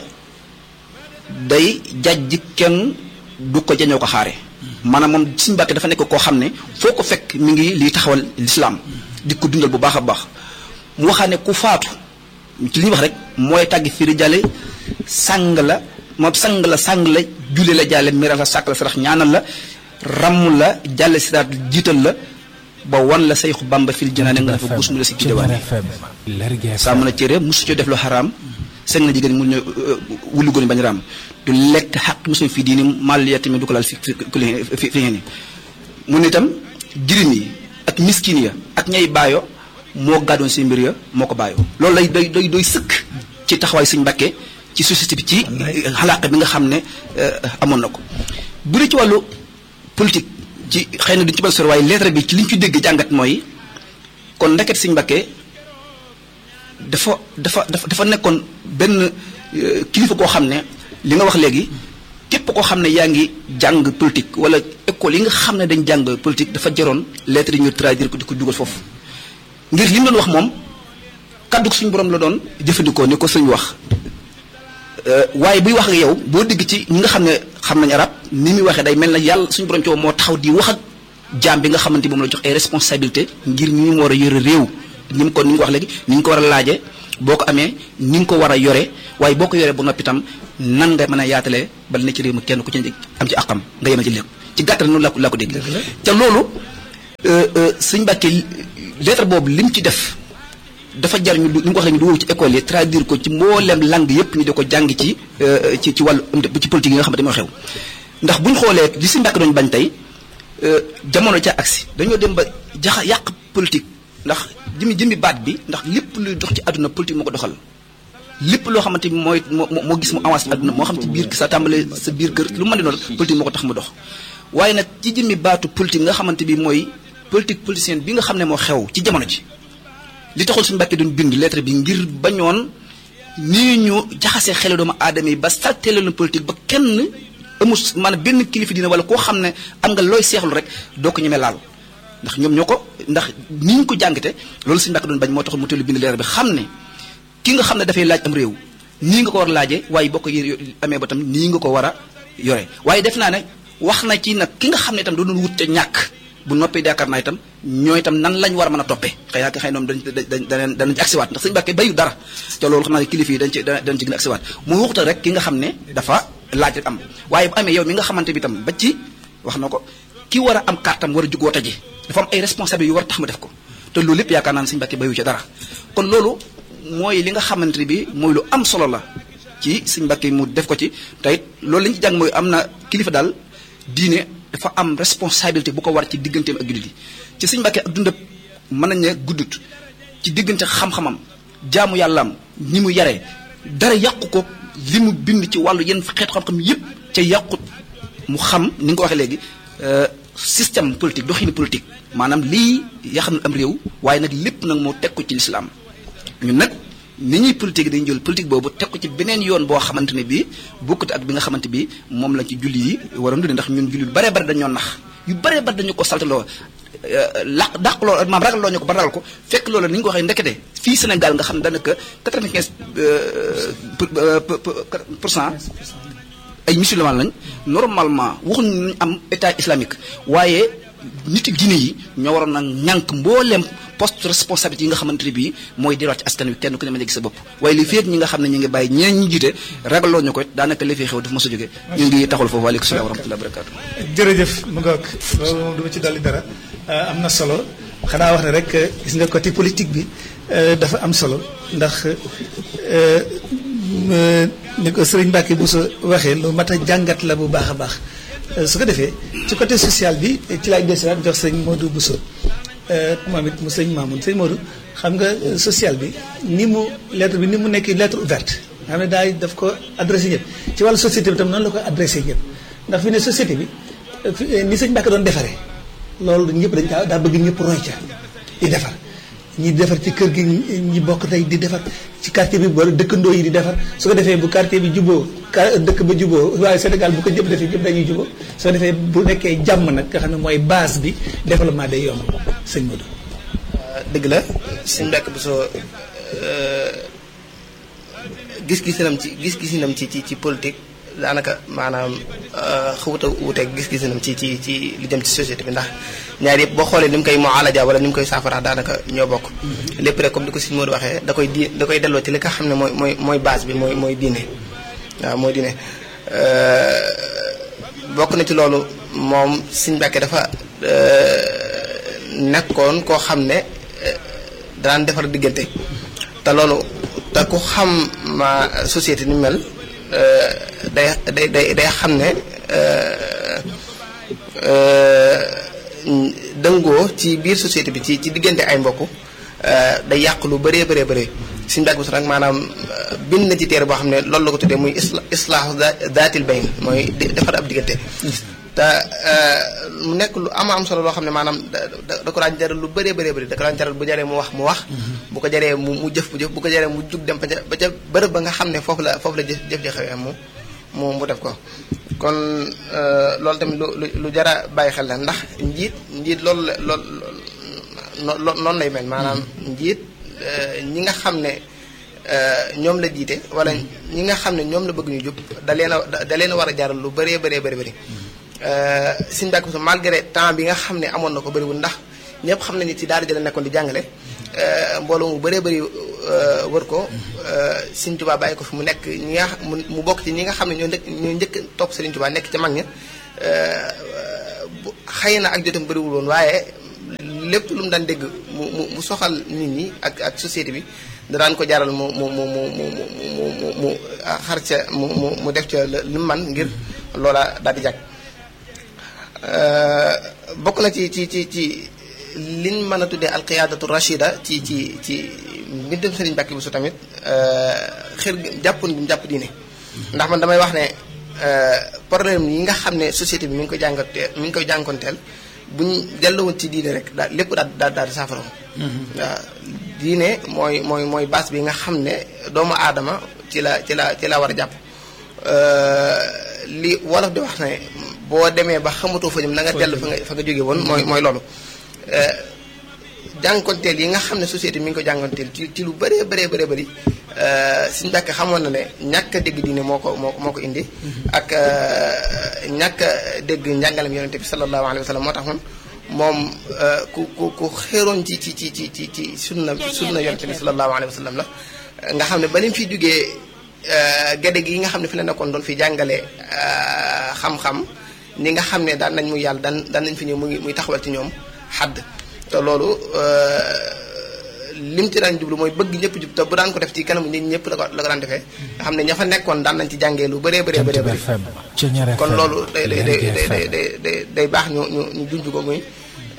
day jajj kenn du ko jañoo ko xaare maanaam moom sëñ Mbàkke dafa nekk koo xam ne foo ko fekk mi ngi liy taxawal lislaam di ko dundal bu baax a baax mu waxaa ne ku faatu ci li ñuy wax rek mooy tàgg firi jàlle sàng la moom sang la sang la julle la jàlle miral la sàkk la sarax ñaanal la ramm la jàlle siraat jiital la ba wan la sayxu bamba fil janaane nga dafa gus mu la si gidewaane saa mën a cére mosu co def lu xaraam seng na jigéen mu ñu wullu góor bañ raam du lekk xaq mosuñ fii diini mal ya tamit du ko laal fi fi fi ngeen ni mu ne itam jirim yi ak miskin ya ak ñay baayo moo gàddoon seen mbir ya moo ko bàyyoo loolu lay doy doy doy sëkk ci taxawaay Sëñ Mbàkke ci société bi ci xalaaq bi nga xam ne amoon na ko bu dee ci wàllu politique ci xëy na duñ ci bal sor waaye lettre bi ci li ñu ci dégg jàngat mooy kon ndeket Sëñ Mbàkke dafa dafa dafa dafa nekkoon benn kilifa koo xam ne li nga wax léegi képp koo xam ne yaa ngi jàng politique wala école yi nga xam ne dañ jàng politique dafa jaroon lettre yi ñu traduire ko di ko dugal foofu ngir li mu doon wax moom kàddu suñu borom la doon jëfandikoo ni ko sëñ wax waaye buy wax ak yow boo dégg ci ñi nga xam ne xam nañ arab ni muy waxee day mel na yàlla suñu borom ci moo taxaw di wax ak jaam bi nga xamante moom la jox ay responsabilité ngir ñu mu war a yore réew ni mu ko ni mu wax léegi ni ñu ko war a laaje boo ko amee ni nga ko war a yore waaye boo ko yoree ba noppi itam nan nga mën a yaatalee bala ne ci réew mi kenn ku ci am ci àqam nga yemal ci lépp ci gàttal noonu laa ko laa ko dégg te loolu sëñ Mbàkke lettre boobu lim ci def dafa jar ñu li mu ko waxee ñu dugal ci école yi traduire ko ci mboolem langue yëpp ñu di ko jàng ci ci ci wàllu ci politique yi nga xamante moo xew ndax bu ñu xoolee li sëñ Mbàkke doon bañ tey jamono ca agsi dañoo dem ba jaxa yàq politique ndax jëmi jëmi baat bi ndax lépp luy dox ci àdduna politique moo ko doxal lépp loo xamante ni mooy moo moo gis mu avancé àdduna moo xam ci biir sa tàmbale sa biir kër lu mën di noonu politique moo ko tax mu dox waaye nag ci jëmmi baatu politique nga xamante bi mooy politique politicienne bi nga xam ne moo xew ci jamono ji li taxul suñu Mbàkke doon bind lettre bi ngir bañoon nii ñu jaxasee xelu doomu aadama yi ba salteele leen politique ba kenn amul maanaam benn kilifa dina wala koo xam ne am nga looy seexlu rek doo ko ñemee laal ndax ñoom ñoo ko ndax ni ñu ko jàngate loolu suñu Mbàkke doon bañ moo taxul mu teel bind lettre bi xam ne ki nga xam ne dafay laaj am réew nii nga ko war a laajee waaye boo ko amee ba tam nii nga ko war a yore waaye def naa ne wax na ci nag ki nga xam ne itam doon wut te ñàkk bu noppee yaakaar naa itam ñooy itam nan lañ war a mën a toppee xëy na xëy na dañ dañ danañ ci agsiwaat ndax sëñ Mbàkke bayu dara te loolu xam naa ne kilifa yi dañ ci dañ ci gën a agsiwaat mu waxutal rek ki nga xam ne dafa laaj rek am waaye bu amee yow mi nga xamante bi itam ba ci wax na ko ki war a am kartam war a jug woote ji dafa am ay responsabilités yu war a tax mu def ko te loolu lépp yaakaar naa ne sëñ Mbàkke bayu ci dara kon loolu mooy li nga xamante bi mooy lu am solo la ci sëñ Mbàkke mu def ko ci te it loolu li ñu ci jàng mooy am na kilifa daal diine dafa am responsabilité bu ko war ci digganteem ak jullit yi ci sëñ Mbàkke ak dundab mën nañ ne guddut ci diggante xam-xamam jaamu yàllaam ni mu yaree dara yàqu ko li mu bind ci wàllu yenn xeetu xam-xam yépp ca yàqut mu xam ni nga ko waxee léegi système politique doxini politique maanaam lii yaa xam ne am réew waaye nag lépp nag moo teg ko ci lislaam ñun nag ni ñuy politique dañuy jël politique boobu teg ko ci beneen yoon boo xamante ne bii bokkut ak bi nga xamante bi moom lañ ci julli yi waroon dundee ndax ñun julli yu baree bari dañoo nax yu baree bari dañu ko saltaloo laq dàq loolu maam ragal loo ñu ko ba ragal ko fekk loolu ni ñu ko waxee ndekete fii Sénégal nga xam ne daanaka quatre-vingt-quinze pour cent ay musulman lañ normalement waxuñu nañ am état islamique waaye nit diine yi ñoo waroon na ñànk mbooleem poste responsabilité yi nga xamante ne bii mooy delluwaat ci askan wi kenn ku ne mën a gis sa bopp waaye li feet ñi nga xam ne ñu ngi bàyyi ñeneen ñi jiite ragaloo ñu ko daanaka li fi xew dafa mos a jóge ñu ngi taxul foofu waaleykum salaam wa rahmatullahi wa barakaatu jërëjëf mu ngoog loolu moom du ma ci dolli dara am na solo xanaa wax ne rek gis nga côté politique bi dafa am solo ndax ni ko sëriñ Mbacke Bousso waxee lu mat a jàngat la bu baax a baax su ko defee ci côté social bi ci laay desiwaat jox sëñ Modou Bousso moom it mu sëñ Mamoun sëñ Modou xam nga social bi ni mu lettre bi ni mu nekk lettre ouverte nga xam ne daay daf ko adressé ñëpp ci wàllu société bi tam noonu la ko adressé ñëpp ndax fi ne société bi ni sëñ Mbacke doon defaree loolu ñëpp dañ kaa daa bëgg ñëpp roy ca di defar ñi defar ci kër gi ñi bokk tey di defar ci quartier bi wala dëkkandoo yi di defar su ko defee bu quartier bi juboo dëkk ba juboo waaye Sénégal bu ko ñëpp defee ñëpp dañuy juboo su ko defee bu nekkee jàmm nag nga xam ne mooy base bi développement day yomb sëñ Modou. dëgg la sëñ Mbacke Bousso gis-gisinam ci gis-gisinam ci ci ci politique daanaka maanaam xawut a wuuteeg gis-gisinam ci ci ci li jëm ci société bi ndax ñaar yëpp boo xoolee ni mu koy mualaja wala ni mu koy saafara daanaka ñoo bokk. lépp rek comme di ko sëñ Modou waxee da koy di da koy delloo ci li nga xam ne mooy mooy mooy base bi mooy mooy diine waaw mooy diine bokk na ci loolu moom sëñ Mbacke dafa nekkoon koo xam ne daan defar diggante te loolu te ku xam ma société ni mel. day day day day xam ne dëngoo ci biir société bi ci ci diggante ay mbokk day yàq lu bëree bëree bëree suñu Mbacke Bousso nag maanaam bind na ci téere boo xam ne loolu la ko tuddee muy isla islaahu daatil bayn mooy defar ab diggante te mu nekk lu ama am solo loo xam ne maanaam da da ko daan jaral lu bëree bëree bëri da ko daan jaral bu jaree mu wax mu wax bu ko jaree mu mu jëf bu jëf bu ko jaree mu jug dem ba ca ba ca bërëb ba nga xam ne foofu la foofu la jëf jëf xewee mu mu mu def ko kon loolu tamit lu lu jara bàyyi xel la ndax njiit njiit loolu la lool noonu lay mel maanaam njiit ñi nga xam ne ñoom la jiite wala ñi nga xam ne ñoom la bëgg ñu jub da leen a da leen a war a jaral lu bëree bëree bëri bëri Sëñ Mbacke Bousso malgré temps bi nga xam ne amoon na ko bëriwul ndax ñëpp xam nañu ci daara ji la nekkoon di jàngale mbooloo mu bëree bëri wër ko Sëñ Tuubaa bàyyi ko fi mu nekk ñi nga mu bokk ci ñi nga xam ne ñoo njëkk ñoo njëkk topp Sëriñ Tuubaa nekk ci mag ña xëy na ak jotam bëriwul woon waaye lépp lu mu daan dégg mu mu mu soxal nit ñi ak ak société bi da daan ko jaral mu mu mu mu mu mu mu xar ca mu mu mu def ca li mu man ngir loola daal di jàkk bokk na ci ci ci ci liñ mën a tuddee alqiyaadatu rachida ci ci ci mbindum Sëriñ Mbacke Bousso tamit xër jàppoon bi mu jàpp diine ndax man damay wax ne problème yi nga xam ne société bi mi ngi koy jàngatee mi ngi koy jànkonteel buñ delluwoon ci diine rek daal lépp daal daal daal di saafara waaw diine mooy mooy mooy base bi nga xam ne doomu aadama ci la ci la ci la war a jàpp li wolof di wax ne boo demee ba xamatoo fa jëm na nga dellu fa nga fa nga jóge woon mooy mooy loolu jànkonteel yi nga xam ne société mi ngi ko jànkonteel ci ci lu bëree bëree bëree bëri suñu Mbàkke xamoon na ne ñàkk a dégg diine moo ko moo moo ko indi ak ñàkk a dégg njàngalem yonente bi sallallahu alayhi wa sallam moo tax moom moom ku ku ku xéeroon ci ci ci ci ci ci sunna sunna yonente bi sallallahu alayhi wa sallam la nga xam ne ba ni mu fi jógee gede gi nga xam ne fi la nekkoon doon fi jàngale xam-xam ñi nga xam ne daan nañ muy yàlla daan daan nañ fi ñëw muy muy taxawal ci ñoom xadd te loolu lim ci daan jublu mooy bëgg ñëpp jub te bu daan ko def ci kanamu nit ñëpp la ko la ko daan defee nga xam ne ña fa nekkoon daan nañ ci jàngee lu bëree bëree bëree bëri kon loolu day day day day day day day baax ñu ñu ñu junj ko muy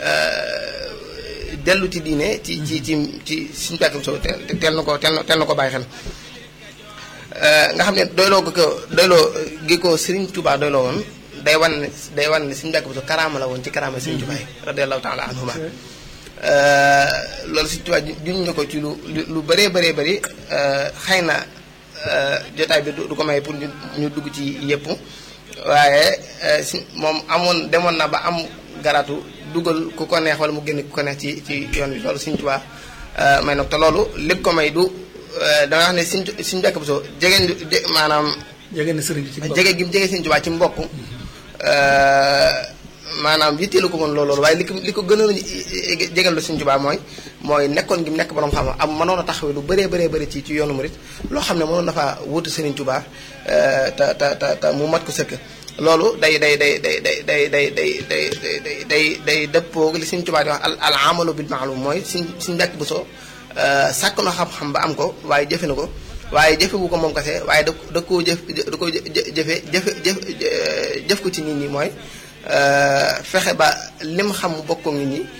dellu ci diine ci ci ci ci suñu Mbàkke Bousso teel na ko teel na teel na ko bàyyi xel nga xam ne doyloo ko doyloo gi ko Serigne Touba doyloo woon day wan ne day wan ne Sëriñ Mbàkke Bousso karaama la woon ci karaama Sëriñ Tuubaa radiyallahu taala anhuma loolu Sëriñ Tuubaa juñ ñu ko ci lu lu bëree bëree bëri xëy na jotaay bi du ko may pour ñu ñu dugg ci yëpp waaye si moom amoon demoon na ba am garatu dugal ku ko neex wala mu génn ku ko neex ci ci yoon bi loolu Sëriñ Tuubaa may nag te loolu lépp ko may du dama wax ne Sëriñ Sëriñ Mbàkke Bousso jegeen maanaam jege na sëriñ bi ci jege gi mu jege Sëriñ Tuubaa ci mbokk maanaam yitteelu ko woon loolu waaye li ko li ko gënoon jegal la Sëñ Tuubaa mooy mooy nekkoon gi mu nekk borom xam am mënoon a taxawee lu bëree bëree bëri ci ci yoonu murit loo xam ne mënoon na faa wutu Sëriñ Tuubaa te te te te mu mat ko sëkk loolu day day day day day day day day day day day day dëppoo li Sëñ Tuubaa di wax al amalu bil maalum mooy suñ suñ mbekk bu soo sàkk na xam-xam ba am ko waaye jëfe na ko waaye jëfewu ko moom kese waaye da da koo jëf da koo jëfe jëfe jëf jëf ko ci nit ñi mooy fexe ba lim xam mu bokk nit ñi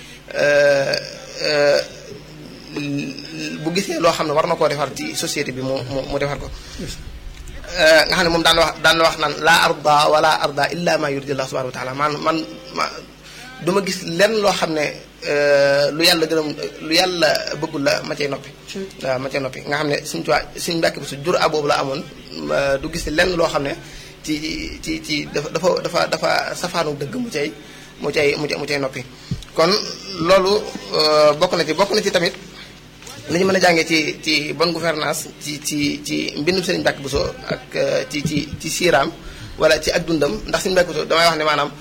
bu gisee loo xam ne war na koo defar ci société bi mu mu mu defar ko nga xam ne moom daan wax daan wax naan laa arda wala arda illa ma yurdi allah subhanahu wa taala man man ma du ma gis lenn loo xam ne lu yàlla gërëm lu yàlla bëggul la ma cay noppi waaw ma cay noppi nga xam ne suñ tuwaa suñ mbàkk bi su jur a boobu la amoon du gis lenn loo xam ne ci ci ci dafa dafa dafa dafa safaanu dëgg mu cay mu cay mu cay noppi kon loolu bokk na ci bokk na ci tamit li ñu mën a jàngee ci ci bonne gouvernance ci ci ci mbindum Sëriñ Mbàkke Buso ak ci ci ci siiraam wala ci ak dundam ndax Sëriñ Mbàkke Buso damay wax ne maanaam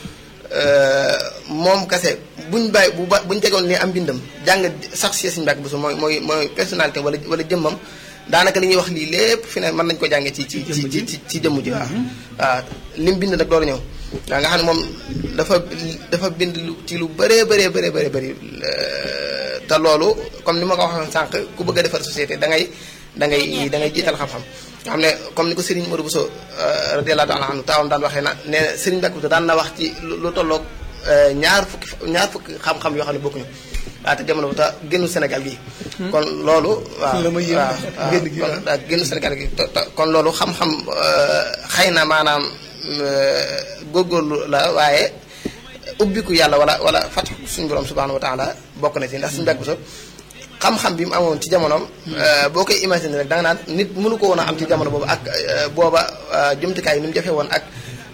moom kase buñ bàyyi bu ba buñ tegoon ni am mbindam jàng sax si Sëriñ Mbàkke Buso mooy mooy mooy personnalité wala wala jëmmam daanaka li ñuy wax lii lépp fi ne mën nañu ko jàngee ci ci ci ci ci jëmm ji waaw waaw lim bind nag door ñëw waaw nga xam ne moom dafa dafa bind ci lu bëree bëree bëree bëri bëri te loolu comme ni ma ko waxoon sànq ku bëgg a defar société da ngay da ngay da ngay jiital xam-xam nga xam ne comme ni ko Serigne Modou Bousso radiyallahu ta'ala anhu taawam daan waxee na nee na Serigne Mbacke Bousso daan na wax ci lu tolloog ñaar fukki ñaar fukki xam-xam yoo xam ne bokkuñu waaw te jamono bu ta génnu Sénégal gi kon loolu waaw waaw waaw génnu Sénégal gi kon loolu xam-xam xëy na maanaam góorgóorlu la waaye ubbiku yàlla wala wala fatu suñu borom subhanahu wa taala bokk na ci ndax suñu Mbàkke Buso xam-xam bi mu amoon ci jamonoom boo koy imaginer rek da nga naan nit mënu ko woon a am ci jamono boobu ak booba jumtukaay yi ni mu jafe woon ak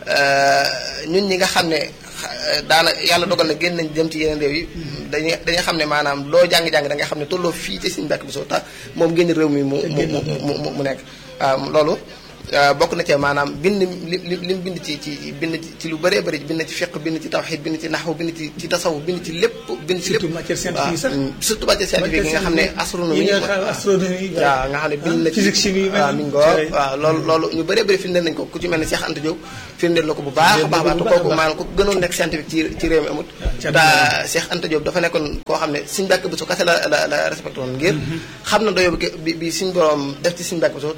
ñun ñi nga xam ne daana yàlla dogal na génn nañ dem ci yeneen réew yi dañuy dañuy xam ne maanaam loo jàng-jàng da nga xam ne tolloo fii ci suñu Mbàkke Buso tax moom génn réew mi mu mu mu mu nekk waaw loolu bokk na ci maanaam bind li li li mu bind ci ci bind ci lu bëree bëri bind ci fiq bind ci tawxiid bind ci naxwu bind ci ci tasawuf bind ci lépp bind ci lépp surtout matière scientifique sax surtout matière scientifique yi nga xam ne astronomie astronomie waaw nga xam ne bind na ci physique chimie waaw mi ngoo waaw loolu loolu ñu bëree bëri firndeel nañ ko ku ci mel ne Cheikh Anta Diop firndeel na ko bu baax a baax baax te kooku maanaam ku gënoon nekk scientifique ci ci réew mi amut te Cheikh Anta Diop dafa nekkoon koo xam ne Sëriñ Mbàkke Buso kase la la la respecté woon ngir xam na doyo bi bi suñ borom def ci Sëriñ Mbàkke Buso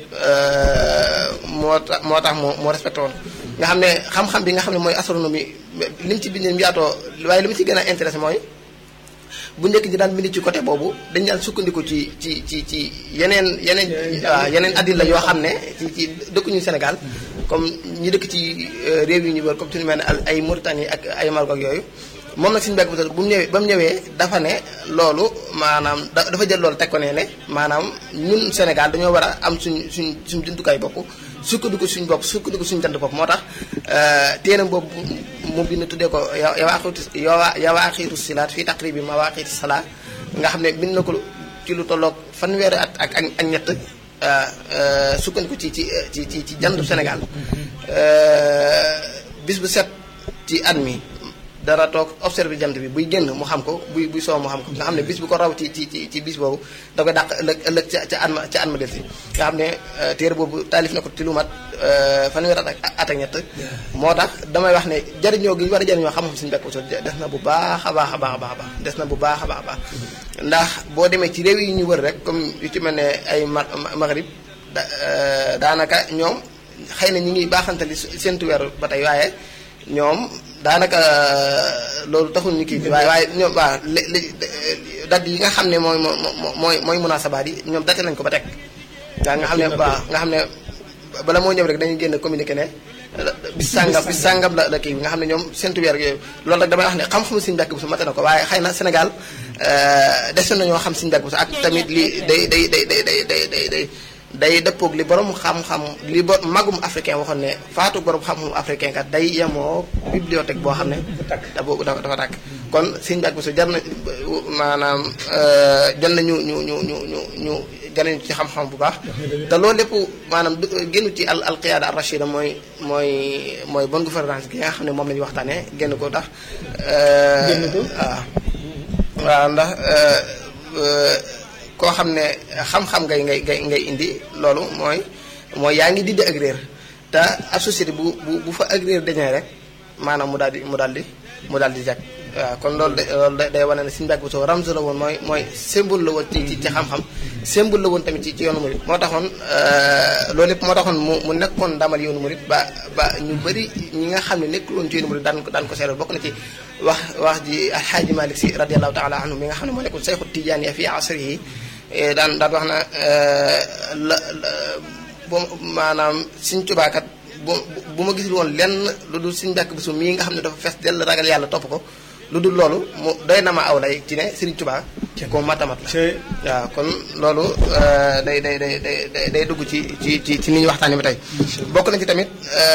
moo tax moo tax moo moo respecté woon nga xam ne xam-xam bi nga xam ne mooy astronomie li mu ci bindee mu yaatoo waaye li mu ci gën a intéressé mooy bu njëkk ji daan bind ci côté boobu dañ daan sukkandiku ci ci ci ci yeneen yeneen waaw yeneen addil la yoo xam ne ci ci dëkkuñu Sénégal comme ñi dëkk ci réew yi ñu wër comme suñu mel ne ay Mauritanie ak ay Maroc ak yooyu moom nag suñu Mbàkke Buso bu mu ñëwee ba mu ñëwee dafa ne loolu maanaam dafa jël loolu teg ko ne ne maanaam ñun Sénégal dañoo war a am suñ suñ suñ jumtukaay bopp sukkandiku suñ bopp sukkandiku suñ jant bopp moo tax téeram boobu mu bind tuddee ko yawaaxiitu yawaaxiitu silaat fii taqribi mawaaqiiti salaa nga xam ne bind na ko ci lu tolloog fanweeri at ak ak ñett sukkandiku ci ci ci ci ci jantu Sénégal bis bu set ci at mi dara toog observé jant bi buy génn mu xam ko buy buy soow mu xam ko nga xam ne bis bu ko raw ci ci ci ci bis boobu da koy dàq ëllëg ëllëg ca ca at ma ca at ma del si nga xam ne téere boobu taalif na ko ci lu mat fanweer at ak at ak ñett moo tax damay wax ne jariñoo gi ñu war a jariñoo xam-xam suñu Mbàkke Buso des na bu baax a baax a baax a baax des na bu baax a baax a baax ndax boo demee ci réew yi ñu wër rek comme yu ci mel ne ay Maghrib daanaka ñoom xëy na ñi ngi baaxantali seentu weer ba tey waaye ñoom daanaka loolu taxul ñu kii waaye waaye ñoom waaw li dat yi nga xam ne mooy mooy mooy munaasabaat yi ñoom date nañ ko ba teg waaw nga xam ne waaw nga xam ne bala moo ñëw rek dañuy génn communiqué ne bis sàngam bis sàngam la la kii nga xam ne ñoom seentu weer yooyu loolu rek damay wax ne xam-xamu Sëriñ Mbàkke Buso mate na ko waaye xëy na Sénégal des na ñoo xam Sëriñ Mbàkke Buso ak tamit li day day day day day day day day day dëppoog li borom xam-xam li bo magum africain waxoon ne faatu borom xam-xam africain kat day yemoo bibliothèque boo xam ne da boobu dafa dafa tàkk kon sëñ Mbàkke Buso jar na maanaam jar na ñu ñu ñu ñu ñu ñu jariñu ci xam-xam bu baax te loolu lépp maanaam génn ci al al qiyaada ar rachida mooy mooy mooy bonne gouvernance gi nga xam ne moom la ñuy waxtaanee génn ko ndax waaw waaw ndax koo xam ne xam-xam ngay ngay ngay ngay indi loolu mooy mooy yaa ngi dindi ak réer te ab société bu bu bu fa ak réer dañee rek maanaam mu daal di mu daal di mu daal di jag waaw kon loolu de loolu day wane ne Sëñ Mbàkke Buso ramzu la woon mooy mooy symbole la woon ci ci xam-xam symbole la woon tamit ci ci yoonu murit moo taxoon loolu lépp moo taxoon mu mu nekkoon ndamal yoonu murit ba ba ñu bëri ñi nga xam ne nekkul woon ci yoonu murit daan ko daan ko seeral bokk na ci wax wax ji alxaaji Malik Si radiallahu taala anhu mi nga xam ne moo nekkoon sayxu tijaan ya fi asrihi daan daan wax na la bo maanaam Sëñ Tuubaa kat bu bu ma gisul woon lenn lu dul Sëñ Mbàkke Buso mii nga xam ne dafa fees dell ragal yàlla topp ko lu dul loolu mu doy na ma aw lay ci ne Sëriñ Tuubaa ko matamat la waaw kon loolu day day day day day dugg ci ci ci ci ni ñu waxtaanee ba tey bokk na ci tamit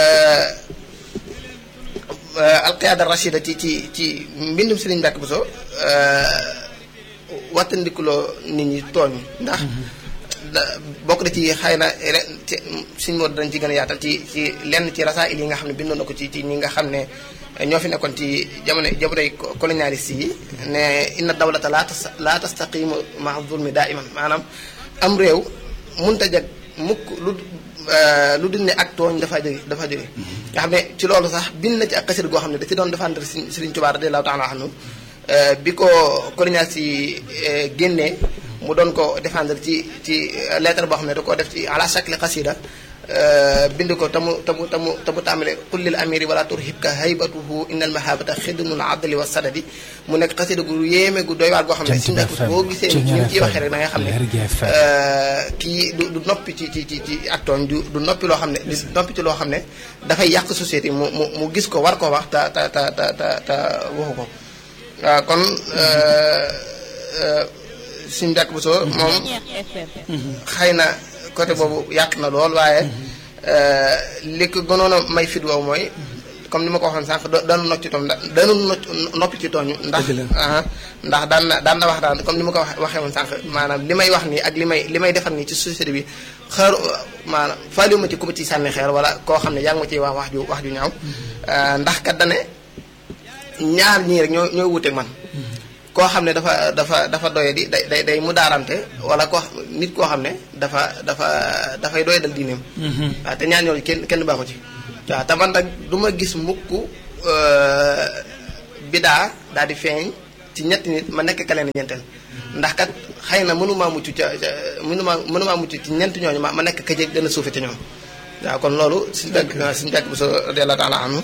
alqiyaada rachida ci ci ci mbindum Sëriñ Mbàkke Buso wattandikuloo nit ñi tooñ ndax bokk na ci xëy na ci suñ moo dañ ci gën a yaatal ci ci lenn ci rasail yi nga xam ne bindoon na ko ci ci ñi nga xam ne ñoo fi nekkoon ci jamono jamonoy colonialiste yi ne inna dawlata laa tas laa tastaqimu maa zulmi daa iman maanaam am réew munta jag mukk lu lu dul ne ak tooñ dafa jóge dafa jóge nga xam ne ci loolu sax bind na ci ak xasir goo xam ne da ci doon défendre Sëriñ Tuubaa radiyallaahu taala anhu bi ko colonialiste yi génnee mu doon ko défendre ci ci lettre boo xam ne da koo def ci ala shakli xasida bind ko tamu tamu tamu tamu tàmbale qul lil amiri wala turhibka haybatuhu innal mahabata xidmul adli wa sadadi mu nekk xasida gu yéeme gu doy waar goo xam ne si nekk boo gisee ni mu ciy waxee rek da ngay xam ne kii du du noppi ci ci ci ci ak tooñ du du noppi loo xam ne du noppi ci loo xam ne dafay yàq société mu mu mu gis ko war ko wax te te te te te waxu ko waaw kon Sëñ Mbàkke Buso moom xëy na côté boobu yàq na lool waaye li ko gënoon a may fit wow mooy comme ni ma ko waxoon sànq daanu nocc ci tooñ daanu noppi ci tooñ ndax ndax daan na daan na wax daan comme ni ma ko waxee woon sànq maanaam li may wax nii ak li may li may defar nii ci société bi xeer maanaam faaliwuma ci ku ma ci sànni xeer wala koo xam ne yaa ngi ma ciy wax wax ju wax ju ñaaw ndax kat dane ñaar ñii rek ñoo ñoo wuteeg man koo xam ne dafa dafa dafa doye di day day day mu daarante wala ko nit koo xam ne dafa dafa dafay doye dal diineem waaw te ñaar ñooñu kenn kenn baaxu ci waaw te man nag du ma gis mukk bidaa daal di feeñ ci ñetti nit ma nekk ka leen ñeenteel ndax kat xëy na mënumaa mucc ca mënumaa mënumaa mucc ci ñeent ñooñu ma ma nekk ka jég gën a suufe ca ñoom waaw kon loolu suñu bekk suñu bekk bu so radiyallahu taala anhu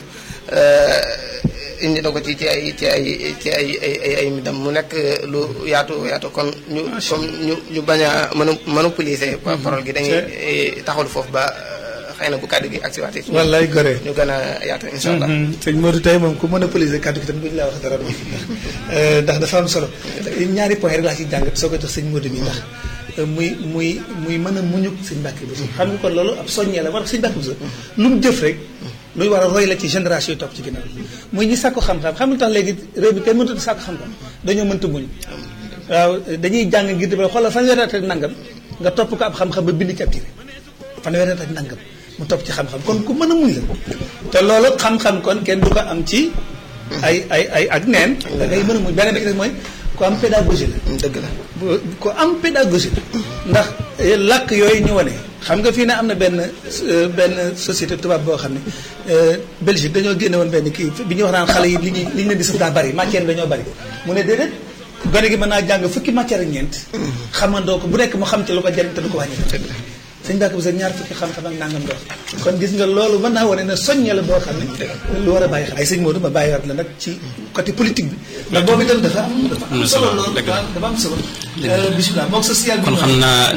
indi na ko ci ci ay ci ay ci ay ay ay midam mu nekk lu yaatu yaatu kon ñu comme ñu ñu bañ a mën a monopoliser parole gi dañuy taxawlu foofu ba xëy na bu kàddu gi agsi waatee wallaay gore ñu gën a yaatu insha allah sëñ Modou tey moom ku monopoliser kàddu gi tam duñu laa wax dara ndax dafa am solo ñaari point rek laa ci jàngat soo ko jox sëñ Modou mi ndax muy muy muy mën a muñu sëñ Mbàkke Buso xam nga kon loolu ab soññee la war sëñ Mbàkke Buso lu mu jëf rek luy war a roy la ci génération yi topp ci ginnaaw muy ñi sàkku xam-xam xam nga tax léegi réew mi kenn mënut a sàkku xam-xam dañoo mënta muñ waaw dañuy jàng ngir def xoolal fanweeri at ak nangam nga topp ko ab xam-xam ba bind ci ab téere fanweeri at ak nangam mu topp ci xam-xam kon ku mën a muñ la te loolu xam-xam kon kenn du ko am ci ay ay ay ak neen da ngay mën a muñ beneen bi des mooy ku am pédagogie la dëgg la ku am pédagogie la ndax làkk yooyu ñu wane xam nga fii ne am na benn benn société tubaab boo xam ne Belgique dañoo génne woon benn kii bi ñu wax naan xale yi li ñuy li ñu leen di sëf daa bari matière dañoo bari mu ne déedéet gone gi mën naa jàng fukki matière ak ñeent xamandoo ko bu nekk mu xam ci lu ko jariñ te du ko wàññi sëñ Mbàkke Buso ñaar fukki xam-xam ak nangam dox kon gis nga loolu mën naa wane ne soññe la boo xam ne lu war a bàyyi xel ay sëñ Modou ma bàyyi waat la nag ci côté politique bi ndax boobu itam dafa am dafa am solo loolu dafa am solo bisimilah mook social bi kon xam naa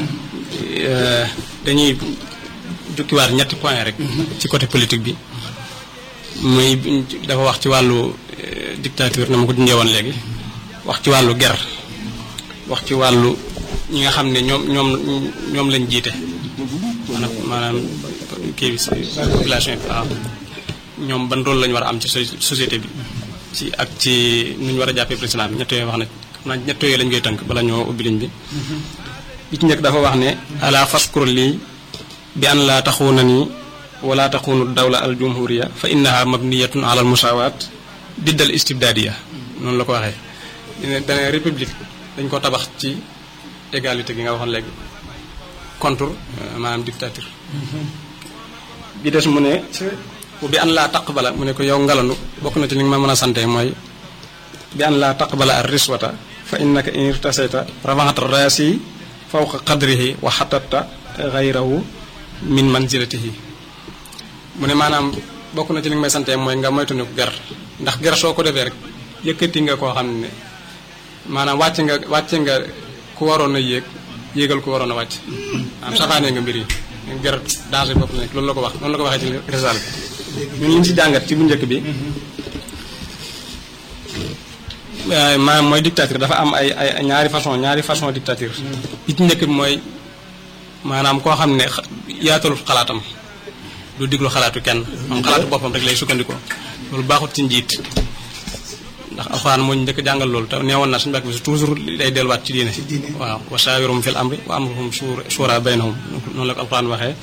dañuy jukkiwaat ñetti point rek ci côté politique bi muy dafa wax ci wàllu dictature na ma ko dundee woon léegi wax ci wàllu guerre wax ci wàllu ñi nga xam ne ñoom ñoom ñoom lañ jiite maanaam maanaam kii bi population bi waaw ñoom ban rôle lañu war a am ci société bi ci ak ci nu ñu war a jàppee président bi ñett yooyu wax na xam naa ñett yooyu lañ koy tënk bala ñoo ubbi liñ bi bi ci njëkk dafa wax ne ala faskur lii bi an laa taxuuna nii wala taxuunu dawla al jumhuriya fa innaha mabniyatun ala al musawaat diddal istibdaadiya noonu la ko waxee dine dane république dañ ko tabax ci égalité gi nga waxoon léegi contre maanaam dictature bi des mu ne bi an laa taqbala mu ne ko yow ngalandu bokk na ci li nga ma mën a sante mooy bi an laa taqbala ar riswata fa innaka in irtasayta rafaxat raasi fawqa qadrihi wa xatatta gayrahu min manzilatihi mu ne maanaam bokk na ci li nga may sante mooy nga moytu ne ko ger ndax ger soo ko defee rek yëkkati nga koo xam ne maanaam wàcc nga wàcce nga ku waroon a yéeg yéegal ku waroon a wàcc maanaam safaanee nga mbir yi ger danger bopp nekk loolu la ko wax noonu la ko waxee ci risal bi ñun liñ si jàngat ci bu njëkk bi maanaam mooy dictature dafa am ay ay ñaari façon ñaari façon dictature bi ci njëkk bi mooy maanaam koo xam ne yaatalu xalaatam du diglu xalaatu kenn moom xalaatu boppam rek lay sukkandikoo loolu baaxut ci njiit ndax alxuraan moo ñu njëkk jàngal loolu te neewoon na suñu bàkk bi toujours day delluwaat ci diine waaw wa shaawirum fil amri wa amruhum shura baynahum noonu la ko alxuraan waxee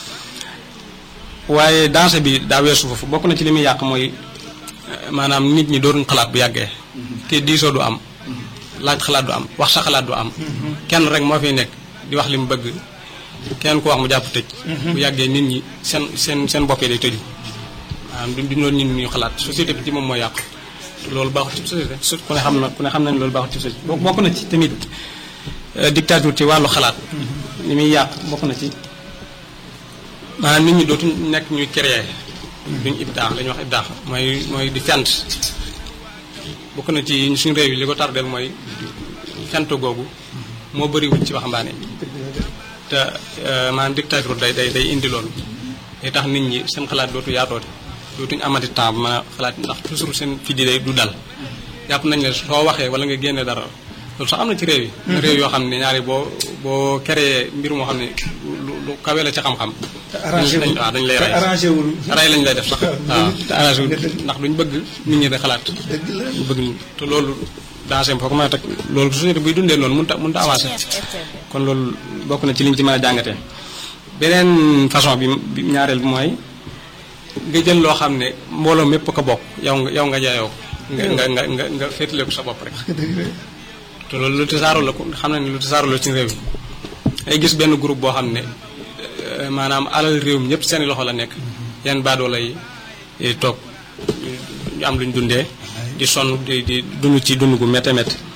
waaye danger bi daa weesu foofu bokk na ci li muy yàq mooy maanaam nit ñi dooruñ xalaat bu yàggee te diisoo du am laaj xalaat du am wax sa xalaat du am kenn rek moo fiy nekk di wax li mu bëgg kenn ku wax mu jàpp tëj bu yàggee nit ñi seen seen seen bopp yi day tëju maanaam du duñ loolu nit ñi xalaat société bi ci moom mooy yàqu loolu baaxut ci société ku ne xam na ku ne xam nañ loolu baaxut ci société bokk na ci tamit dictature ci wàllu xalaat li muy yàq bokk na ci maanaam nit ñi dootuñ nekk ñuy créer duñ ibdaax la ñuy wax ibdaax mooy mooy di fent bokk na ci suñu réew yi li ko tardeel mooy fent googu moo bëriwul ci waxambaane te maanaam dictature day day day indi loolu day tax nit ñi seen xalaat dootu yaatoote dootuñu amati temps bu mën a xalaat ndax toujours seen fi di day du dal jàpp nañ ne soo waxee wala nga génne dara loolu sax am na ci réew yi réew yoo xam ne ñaari boo boo créé mbir moo xam ne lu lu kawe la ci xam-xam waaw dañ lay rey rey lañ lay def sax waaw te arrangé wul ndax duñ bëgg nit ñi di xalaat ñu bëgg te loolu danger foo ko mën a teg loolu société buy dundee noonu mënut a mënut a avancé kon loolu bokk na ci liñ ci mën a jàngatee beneen façon bi bi ñaareel bi mooy nga jël loo xam ne mbooloo mépp ko bokk yow nga yow nga jaayoo nga nga nga nga nga féetale ko sa bopp rek te loolu lu tasaaroo la ko xam na ne lu tasaaroo la ci réew mi ay gis benn groupe boo xam ne maanaam alal réew mi ñëpp seeni loxo la nekk yenn baadoo lay toog ñu am luñ dundee di sonn di di dund ci dund gu métte métte